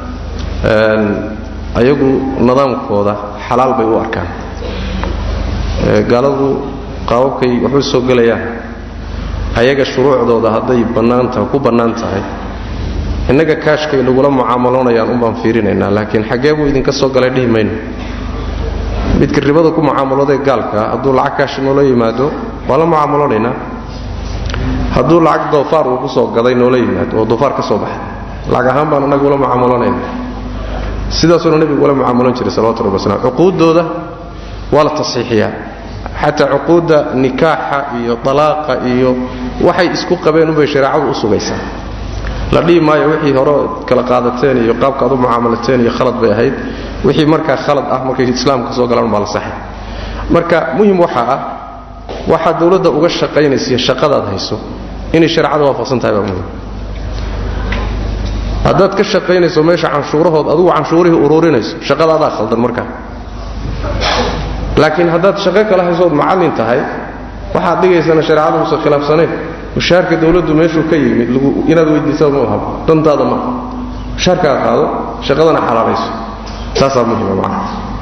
ayagu nidaamkooda xalaal bay u arkaan gaaladu qaababkay waxu soo gelayaan ayaga shuruucdooda hadday bannaantaha ku bannaan tahay innaga kaashkay lagula mucaamaloonayaan unbaan fiirinaynaa laakiin xaggee buu idinka soo galay dhihi mayno midka ribada ku mucaamaloodee gaalkaa hadduu lacag kaash noola yimaado waa la mucaamalonaynaa hadduu lacag doofaar uu ku soo gaday noola yimaado oo doofaar ka soo baxay lacag ahaan baan annaga ula mucaamaloonayna sidaasuuna nebigu ula mucaamaloon jiray salawatu rabbi wasalam cuquuddooda waa la tasxiixiyaa xataa cuquudda nikaaxa iyo dalaaqa iyo waxay isku qabeen unbay shareecadu u sugaysaa la dhihi maayo wixii hore kala qaadateen iyo qaabka ad u mucaamalateen iyo khalad bay ahayd wixii markaa khalad ah markay islaamka soo galaan baa la saxay marka muhim waxaa ah waxaad dowladda uga shaqaynaysa shaqadaad hayso inay shareecada waafaqsan tahay baa muhim haddaad ka shaqaynayso meesha canshuurahood adugu canshuurihii ururinayso shaqadaadaa khaldan markaa laakiin haddaad shaqo kala haysood macallin tahay waxaad dhigaysana shareecada uusan khilaafsanayn mushaarka dowladdu meeshuu ka yimid inaad weydiisada ma aha dantaada maaha mushaarkaa qaado shaqadana xalaalayso taasaa muhima macna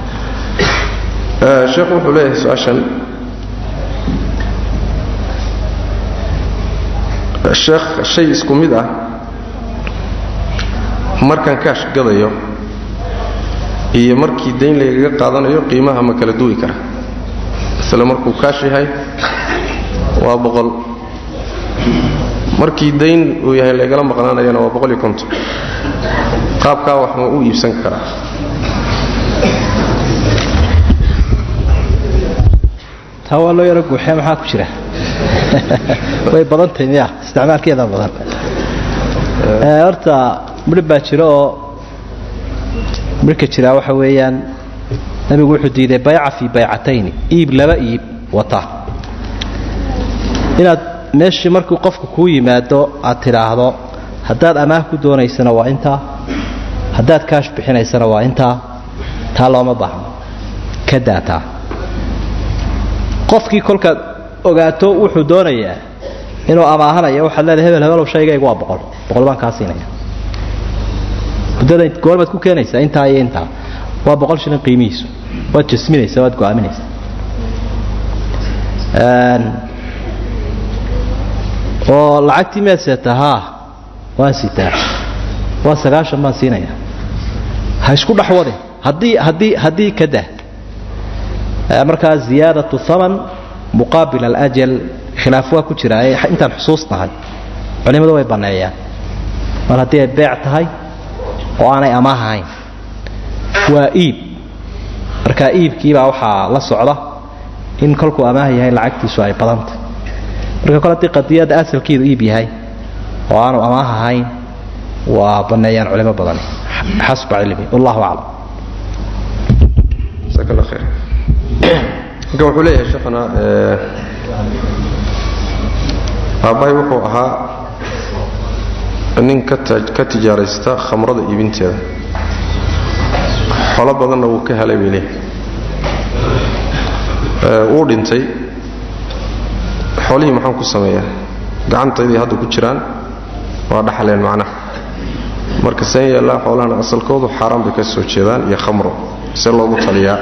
sheekhu wuxuu leeyahay su-aashan sheekh shay isku mid ah markaan kaash gadayo iyo markii dayn laygaga qaadanayo qiimaha ma kala duwi kara isle markuu kaash yahay waa boqol markii dayn uu yahay laygala maqnaanayana waa boqol iyo konton qaabkaa wax ma u iibsan karaa taa waa loo yaro guuxee maxaa ku jira way badantahay miya isticmaalkeeda badan horta midhib baa jiro oo midhka jiraa waxa weeyaan nabigu wuxuu diiday bayca fii baycatayni iib laba iib wata inaad meeshii markuu qofku kuu yimaado aad tidhaahdo haddaad amaah ku doonaysana waa intaa haddaad kaash bixinaysana waa intaa taa looma baahno ka daataa qofkii kolkaad ogaato wuxuu doonayaa inuu amaahanaya waxaad leedahay hebel hebelow shaygaygu waa boqol boqol baan kaa siinaya muddada goormaad ku keenaysaa intaa iyo intaa waa boqol shilin qiimihiisu waad jasminaysaa waad go'aaminaysaa oo lacagtii miyaad seetaa haa waan sitaa waa sagaashan baan siinaya ha isku dhexwadin haddii haddii haddii ka dah markaa ziyaadatu haman muqaabil alajal khilaaf waa ku jira intaan xusuusnahay culimmadu way banneeyaan mar haddii ay beec tahay oo aanay amaah ahayn waa iib markaa iibkiibaa waxaa la socda in kolkuu amaah yahay lacagtiisu ay badantay marka kole haddii qadiyadda asalkeedu iib yahay oo aanu amaah ahayn waa banneeyaan culimo badan xasba cilmi wallahu aclam jazaak allah khayr halkan wuxuu leeyahay sheekhana aabbahay wuxuu ahaa nin ka tijaaraysta khamrada iibinteeda xolo badanna wuu ka helay bay leeyahay wuu dhintay xoolihii maxaan ku sameeyaa gacantaydii hadda ku jiraan waa dhaxleen macnaha marka seen yeellaa xoolahana asalkoodu xaaraan bay ka soo jeedaan iyo khamro see loogu taliyaa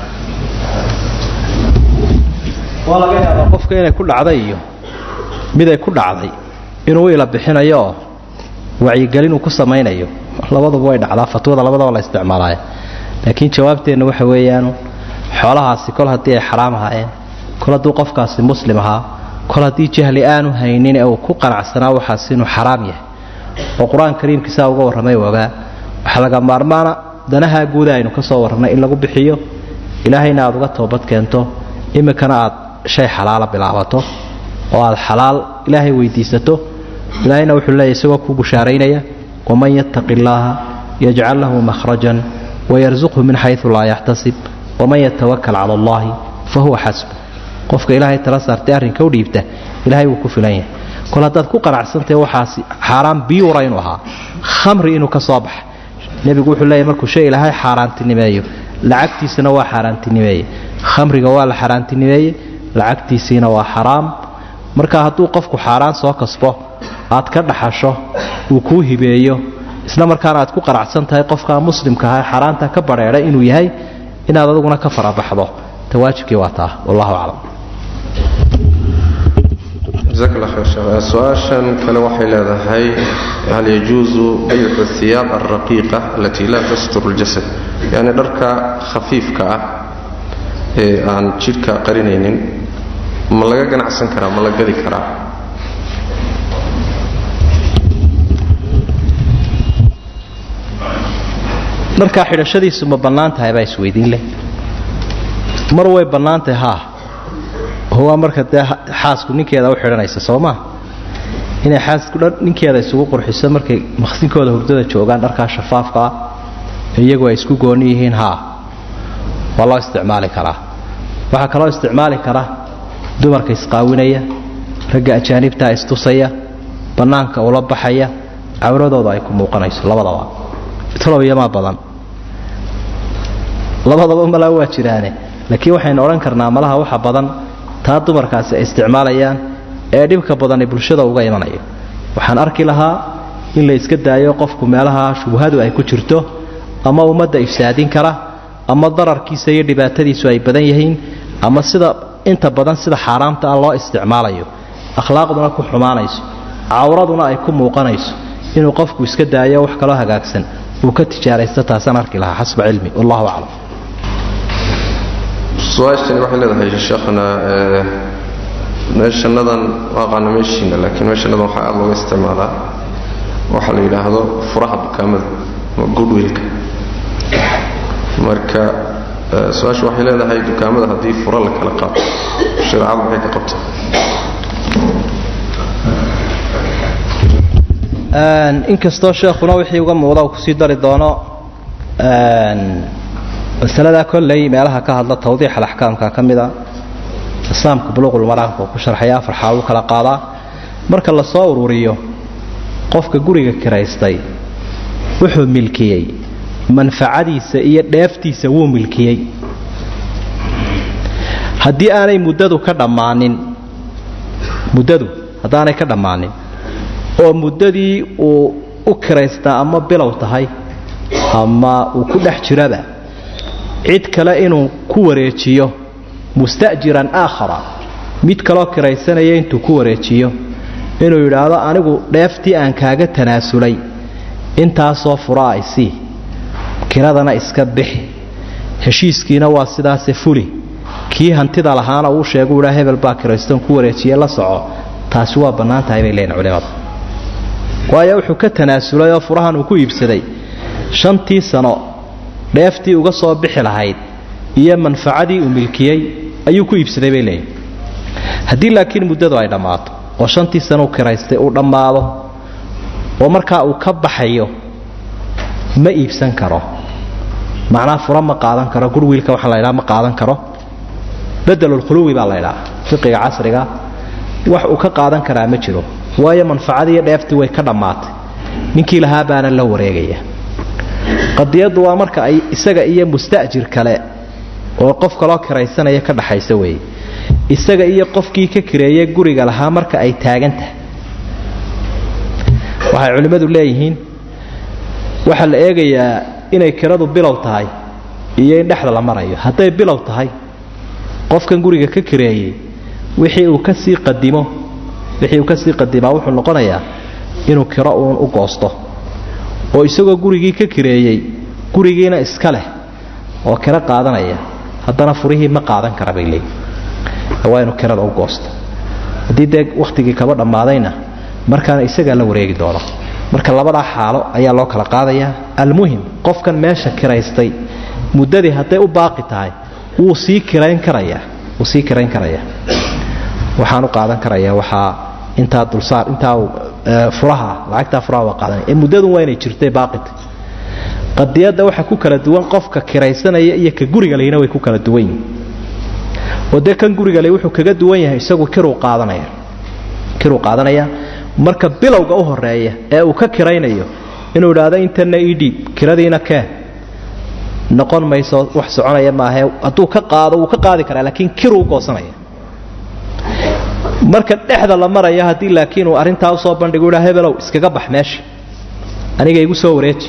waa laga yaabaa qofka inay ku dhacday iyo miday ku dhacday inuu ila bixinayo oo wacyigelin uu ku samaynayo labaduba way dhacdaa fatwada labadaba la isticmaalaaya laakiin jawaabteenna waxa weeyaan xoolahaasi kol haddii ay xaraam ahaayeen kol hadduu qofkaasi muslim ahaa kol haddii jahli aanu haynin ee uu ku qanacsanaa waxaasi inuu xaraam yahay oo qur-aan kariimkiisaa uga warramay ogaa waxaa laga maarmaana danaha guuda aynu ka soo warrannay in lagu bixiyo ilaahayna aad uga toobad keento iminkana aad shay xalaala bilaabato oo aad xalaal ilaahay weydiisato ilaahayna wuxuu leeyahy isagoo kuu bushaaraynaya waman yattaqi illaaha yajcal lahu mahrajan wayarsuqhu min xayu laa yaxtasib waman yatawakal cala allahi fa huwa xasbu qofka ilaahay tala saartay arrinka u dhiibta ilahay wuu ku filan yahay kol haddaad ku qanacsantahe waxaasi xaaraan biyuura inuu ahaa khamri inuu ka soo baxa nebigu wuxuu leeyahy markuu shay ilaahay xaaraantinimeeyo lacagtiisana waa xaaraantinimeeye khamriga waa la xaaraantinimeeye lacagtiisiina waa xaraam marka hadduu qofku xaaraan soo kasbo aad ka dhaxasho uu kuu hibeeyo isla markaana aad ku qanacsan tahay qofkaa muslimka aha xaaraanta ka badheedha inuu yahay inaad aduguna ka farabaxdo ta waajibkii waa taa wallahu aclam jazaak allah khayr sheekh su-aashan kale waxay leedahay hal yajuusu baycu hiyaab alraqiiqa alatii laa tasturu ljasad yacni dharka khafiifka ah ee aan jidhka qarinaynin ma laga ganacsan karaa ma la gadi karaa dharkaa xidhashadiisu ma bannaan tahay baa isweydiin leh mar way bannaan tahay haa waa marka dee xaasku ninkeeda u xidhanaysa soo maa inay xaasku ninkeeda isugu qurxiso markay maqsinkooda hurdada joogaan dharkaa shafaafka ah iyagu ay isku gooni yihiin haa waa loo isticmaali karaa waxaa kaloo isticmaali kara dumarka isqaawinaya ragga ajaanibtaa istusaya bannaanka ula baxaya cawradooda ay ku muuqanayso labadaba talobiyamaa badan labadaba malaa waa jiraane laakiin waxaynu odhan karnaa malaha waxa badan taa dumarkaasi ay isticmaalayaan ee dhibka badani bulshada uga imanayo waxaan arki lahaa in la iska daayo qofku meelaha shubhadu ay ku jirto ama ummadda ifsaadin kara ama dararkiisa iyo dhibaatadiisu ay badan yihiin ama sida inta badan sida xaaraamta ah loo isticmaalayo akhlaaqduna ku xumaanayso cawraduna ay ku muuqanayso inuu qofku iska daayo wax kaloo hagaagsan uu ka tijaaraysto taasaan arki lahaa xasba cilmi wallahu aclam su-aashani waxay leedahay sheekhana meeshanadan aqaana meeshiina laakiin meeshanadan waxaa aada looga isticmaalaa waxaa la yidhaahdo furaha dukaamada ama goodwiilka marka su-aashu waxay leedahay dukaamada haddii fura la kala qaato shareecadu maxay ka qabta inkastoo sheekhuna wixii uga muuqda uu kusii dari doono masaladaa kolley meelaha ka hadla tawdiix alaxkaamka ka mida islaamka buluuqulmaraamka uu ku sharxaya afar xaal u kala qaadaa marka la soo ururiyo qofka guriga kiraystay wuxuu milkiyey manfacadiisa iyo dheeftiisa wuu milkiyey haddii aanay muddadu ka dhammaanin muddadu haddaanay ka dhammaanin oo muddadii uu u kiraystaa ama bilow tahay ama uu ku dhex jiraba cid kale inuu ku wareejiyo musta'jiran aakhara mid kaloo kiraysanaya intuu ku wareejiyo inuu yidhaahdo anigu dheeftii aan kaaga tanaasulay intaasoo furaa isii kiradana iska bixi heshiiskiina waa sidaase fuli kii hantida lahaana uu sheegu idhaa hebel baa kiraystoon ku wareejiye la soco taasi waa bannaan tahay bay leeyihin culimadu waayo wuxuu ka tanaasulay oo furahan uu ku iibsaday shantii sano dheeftii uga soo bixi lahayd iyo manfacadii uu milkiyey ayuu ku iibsaday bay leeyihin haddii laakiin muddadu ay dhammaato oo shantii sano u kiraystay uu dhammaado oo markaa uu ka baxayo ma iibsan karo macnaha fura ma qaadan karo gurwiilka waxaa la ydhaha ma qaadan karo bedelulkhuluwi baa la ydhaha fiqiga casriga wax uu ka qaadan karaa ma jiro waayo manfacadii iyo dheeftii way ka dhammaatay ninkii lahaa baana la wareegaya qadiyaddu waa marka ay isaga iyo musta'jir kale oo qof kaloo kiraysanaya ka dhaxaysa weeye isaga iyo qofkii ka kireeye guriga lahaa marka ay taagan tahay waxay culimmadu leeyihiin waxaa la eegayaa inay kiradu bilow tahay iyo in dhexda la marayo hadday bilow tahay qofkan guriga ka kireeyey wixii uu kasii qadimo wixii uu kasii qadimaa wuxuu noqonayaa inuu kiro uun u goosto oo isagoo gurigii ka kireeyey gurigiina iska leh oo kiro qaadanaya haddana furihii ma qaadan kara bay leeyihin waa inuu kirada u goosto haddii dee wakhtigii kaba dhammaadayna markaana isagaa la wareegi doono marka labadaa xaalo ayaa loo kala qaadayaa almuhim qofkan meesha kiraystay muddadii hadday u baaqi tahay wuu sii kirayn karayaa wuu sii kirayn karayaa waxaan u qaadan karayaa waxaa intaa dulsaar intaa furaha lacagtaa furaha waa qaadanaya ee muddadun waa inay jirtay baaqita qadiyadda waxa ku kala duwan qofka kiraysanaya iyo ka guriga lehina way ku kala duwan yihin oo dee kan guriga le wuxuu kaga duwan yahay isagu kiruu qaadanaya kiruu qaadanaya marka bilowga u horeeya ee uu ka kiraynayo inuu idhaahdo intana ii dhiib kiradiina keen noqon mayso wax soconaya maahe hadduu ka qaado wuu ka qaadi karaa laakiin kiruu u goosanaya marka dhexda la maraya haddii laakiin uu arrintaa usoo bandhigu idhaa hebelow iskaga bax meesha aniga igu soo wareeji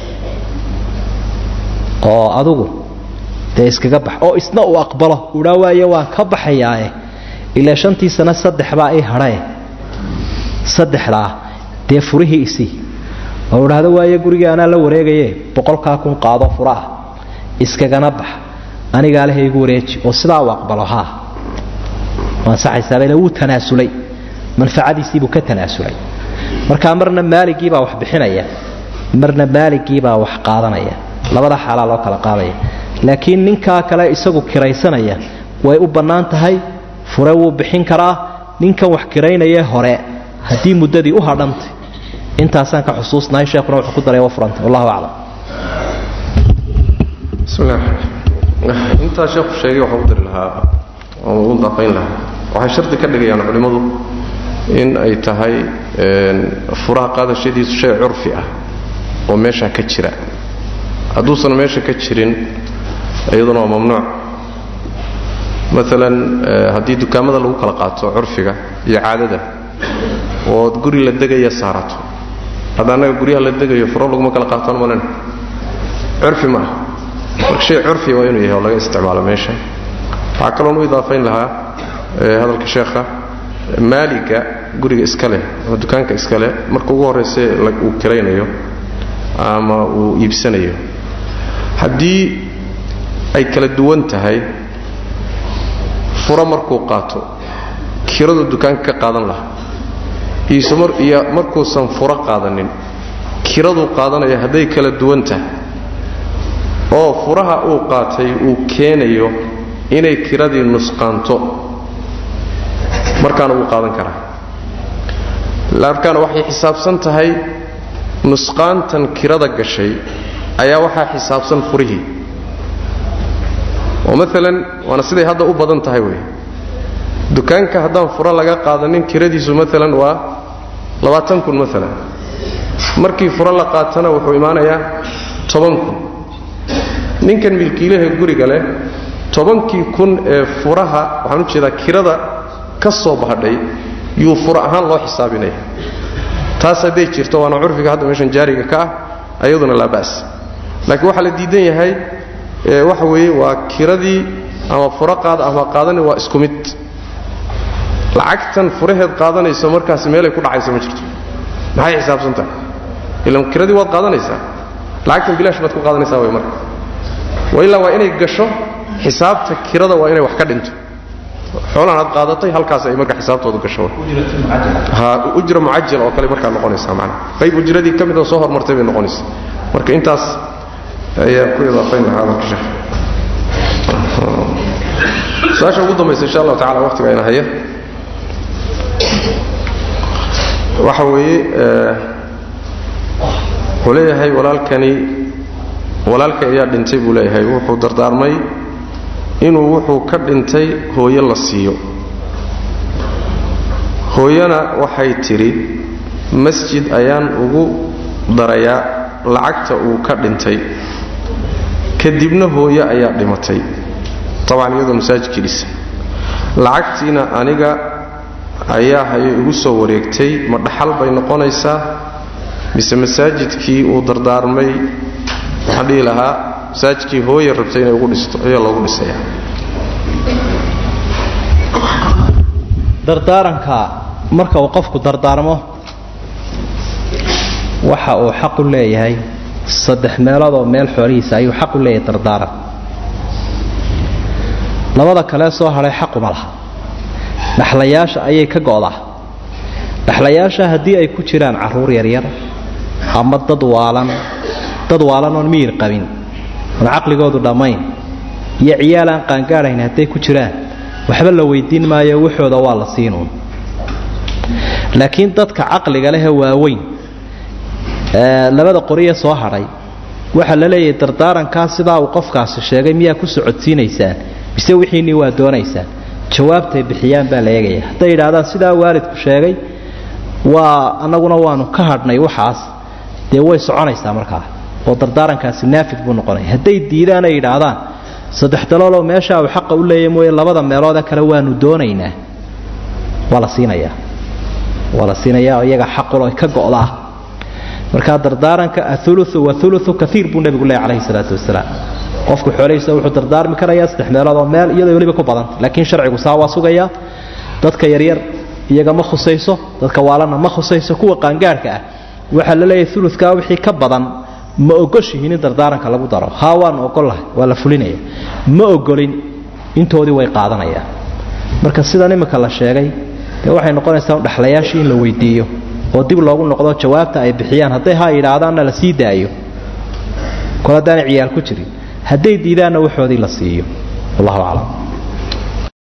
oo adugu dee iskaga bax oo isna uu aqbalo udhaa waaye waan ka baxayaae ilaa shantii sano saddexbaa ii hadhae saddexdaa dee furihii isii oo idhaahdo waaye gurigii anaa la wareegaye boqolkaa kun qaado furaah iskagana bax anigaa leh igu wareeji oo sidaa uu aqbalo haa ansaxaysaabale wuu tanaasulay manfacadiisiibuu ka tanaasulay markaa marna maaligiibaa wax bixinaya marna maaligiibaa wax qaadanaya labada xaalaa loo kala qaadaya laakiin ninkaa kale isagu kiraysanaya way u bannaan tahay fure wuu bixin karaa ninkan wax kiraynayee hore haddii muddadii u hadhantay intaasaan ka xusuusnahay sheekuna wuxuu ku daray wa furantay wallahu aclam bismillah intaa sheekhu sheegay waxaan u dari lahaa oon ugu daafayn lahaa waxay shardi ka dhigayaan culimmadu in ay tahay furaha qaadashadiisu shay curfi ah oo meeshaa ka jira hadduusan meesha ka jirin iyaduna waa mamnuuc maalan haddii dukaamada lagu kala qaato curfiga iyo caadada ood guri la degaya saarato hadda annaga guryaha la degayo furo laguma kala qaataan malena curfi ma ah marka shay curfiya waa inuu yahay oo laga isticmaalo meesha waxaa kaloon u idaafayn lahaa hadalka sheekha maaliga guriga iska leh ama dukaanka iska leh marka ugu horrayse uu kiraynayo ama uu iibsanayo haddii ay kala duwan tahay furo markuu qaato kiradu dukaanka ka qaadan lahaa iyo markuusan furo qaadanin kiraduu qaadanaya hadday kala duwan tahay oo furaha uu qaatay uu keenayo inay kiradii nusqaanto markaana wuu qaadan karaa markaana waxay xisaabsan tahay nusqaantan kirada gashay ayaa waxaa xisaabsan furihii oo maalan waana siday hadda u badan tahay wey dukaanka haddaan furo laga qaadanin kiradiisu maalan waa labaatan kun maalan markii furo la qaatana wuxuu imaanayaa toban kun ninkan milkiilaha guriga leh tobankii kun ee furaha waxaan u jeedaa kirada ka soo bahadhay yuu furo ahaan loo xisaabinaya taas hadday jirto waana curfiga hadda meeshan jaariga ka ah ayaduna laa ba'as laakiin waxaa la diidan yahay waxa weeye waa kiradii ama furo qaada ama qaadani waa isku mid lacagtan furaheed qaadanayso markaasi meelay ku dhacayso ma jirto maxay xisaabsan tahay ilan kiradii waad qaadanaysaa lacagtan bilaash baad ku qaadanaysaa way marka wa ilaa waa inay gasho xisaabta kirada waa inay wax ka dhinto xoolahan aad qaadatay halkaas ay marka xisaabtoodu gasho ujra mucajal oo kale markaa noqonaysaa macnaha qayb ujradii ka mid oo soo hormartay bay noqonaysaa marka intaas ayaan ku idaafayn lahaa hadalka sheekh su-aasha ugu dambaysa insha allahu tacala waqtiga ayna haya waxa weeye wuxuu leeyahay walaalkani walaalka ayaa dhintay buu leeyahay wuxuu dardaarmay inuu wuxuu ka dhintay hooyo la siiyo hooyana waxay tidhi masjid ayaan ugu darayaa lacagta uu ka dhintay kadibna hooyo ayaa dhimatay tabcan iyadoo masaajidkii dhisa lacagtiina aniga ayaa hayay igu soo wareegtay ma dhaxal bay noqonaysaa mise masaajidkii uu dardaarmay waxaan dhihi lahaa masaajidkii hooya rabtay inay ugu dhisto ayaa loogu dhisayaa dardaaranka marka uu qofku dardaarmo waxa uu xaq u leeyahay saddex meeloodoo meel xoolihiisa ayuu xaq u leeyahay dardaaran labada kalee soo hadhay xaquma laha dhaxlayaasha ayay ka go'daa dhaxlayaasha haddii ay ku jiraan carruur yaryar ama dad waalan dad waalan oon miyir qabin oon caqligoodu dhammayn iyo ciyaal aan qaangaadhayn hadday ku jiraan waxba la weydiin maayo waxooda waa la siinuun laakiin dadka caqliga lehee waaweyn labada qoriye soo hadhay waxaa la leeyahay dardaarankaa sidaa uu qofkaasi sheegay miyaa ku socodsiinaysaan mise wixiinnii waa doonaysaan jawaabtay bixiyaan baa la eegaya hadday yidhaahdaan sidaa waalidku sheegay waa annaguna waanu ka hadhnay waxaas dee way soconaysaa markaa oo dardaarankaasi naafid buu noqonaya hadday diidaan ay yidhaahdaan saddex dalooloo meeshaa uu xaqa u leeya mooye labada meeloode kale waanu doonaynaa waa la siinayaa waa la siinayaa iyaga xaqulo ka go'daa markaa dardaaranka auluu wauluu kaiir buu nebigu leey calayhi salaatu wasalaam qofku xoolhiisa wuxuu dardaarmi karayaa saddex meeloodoo meel iyadoo weliba ku badanta laakiin sharcigu saa waa sugayaa dadka yaryar iyaga ma khusayso dadka waalana ma khusayso kuwa qaangaadhka ah waxaa la leeyahay ulukaa wixii ka badan ma ogoshihiin in dardaaranka lagu daro haa waanu ogollahay waa la fulinaya ma ogolin intoodii way qaadanayaan marka sidan imika la sheegay dee waxay noqonaysaa dhaxlayaashii in la weydiiyo oo dib loogu noqdo jawaabta ay bixiyaan hadday ha yidhaahdaanna la sii daayo kol haddaanay ciyaal ku jirin hadday diidaanna waxoodii la siiyo wallahu aclam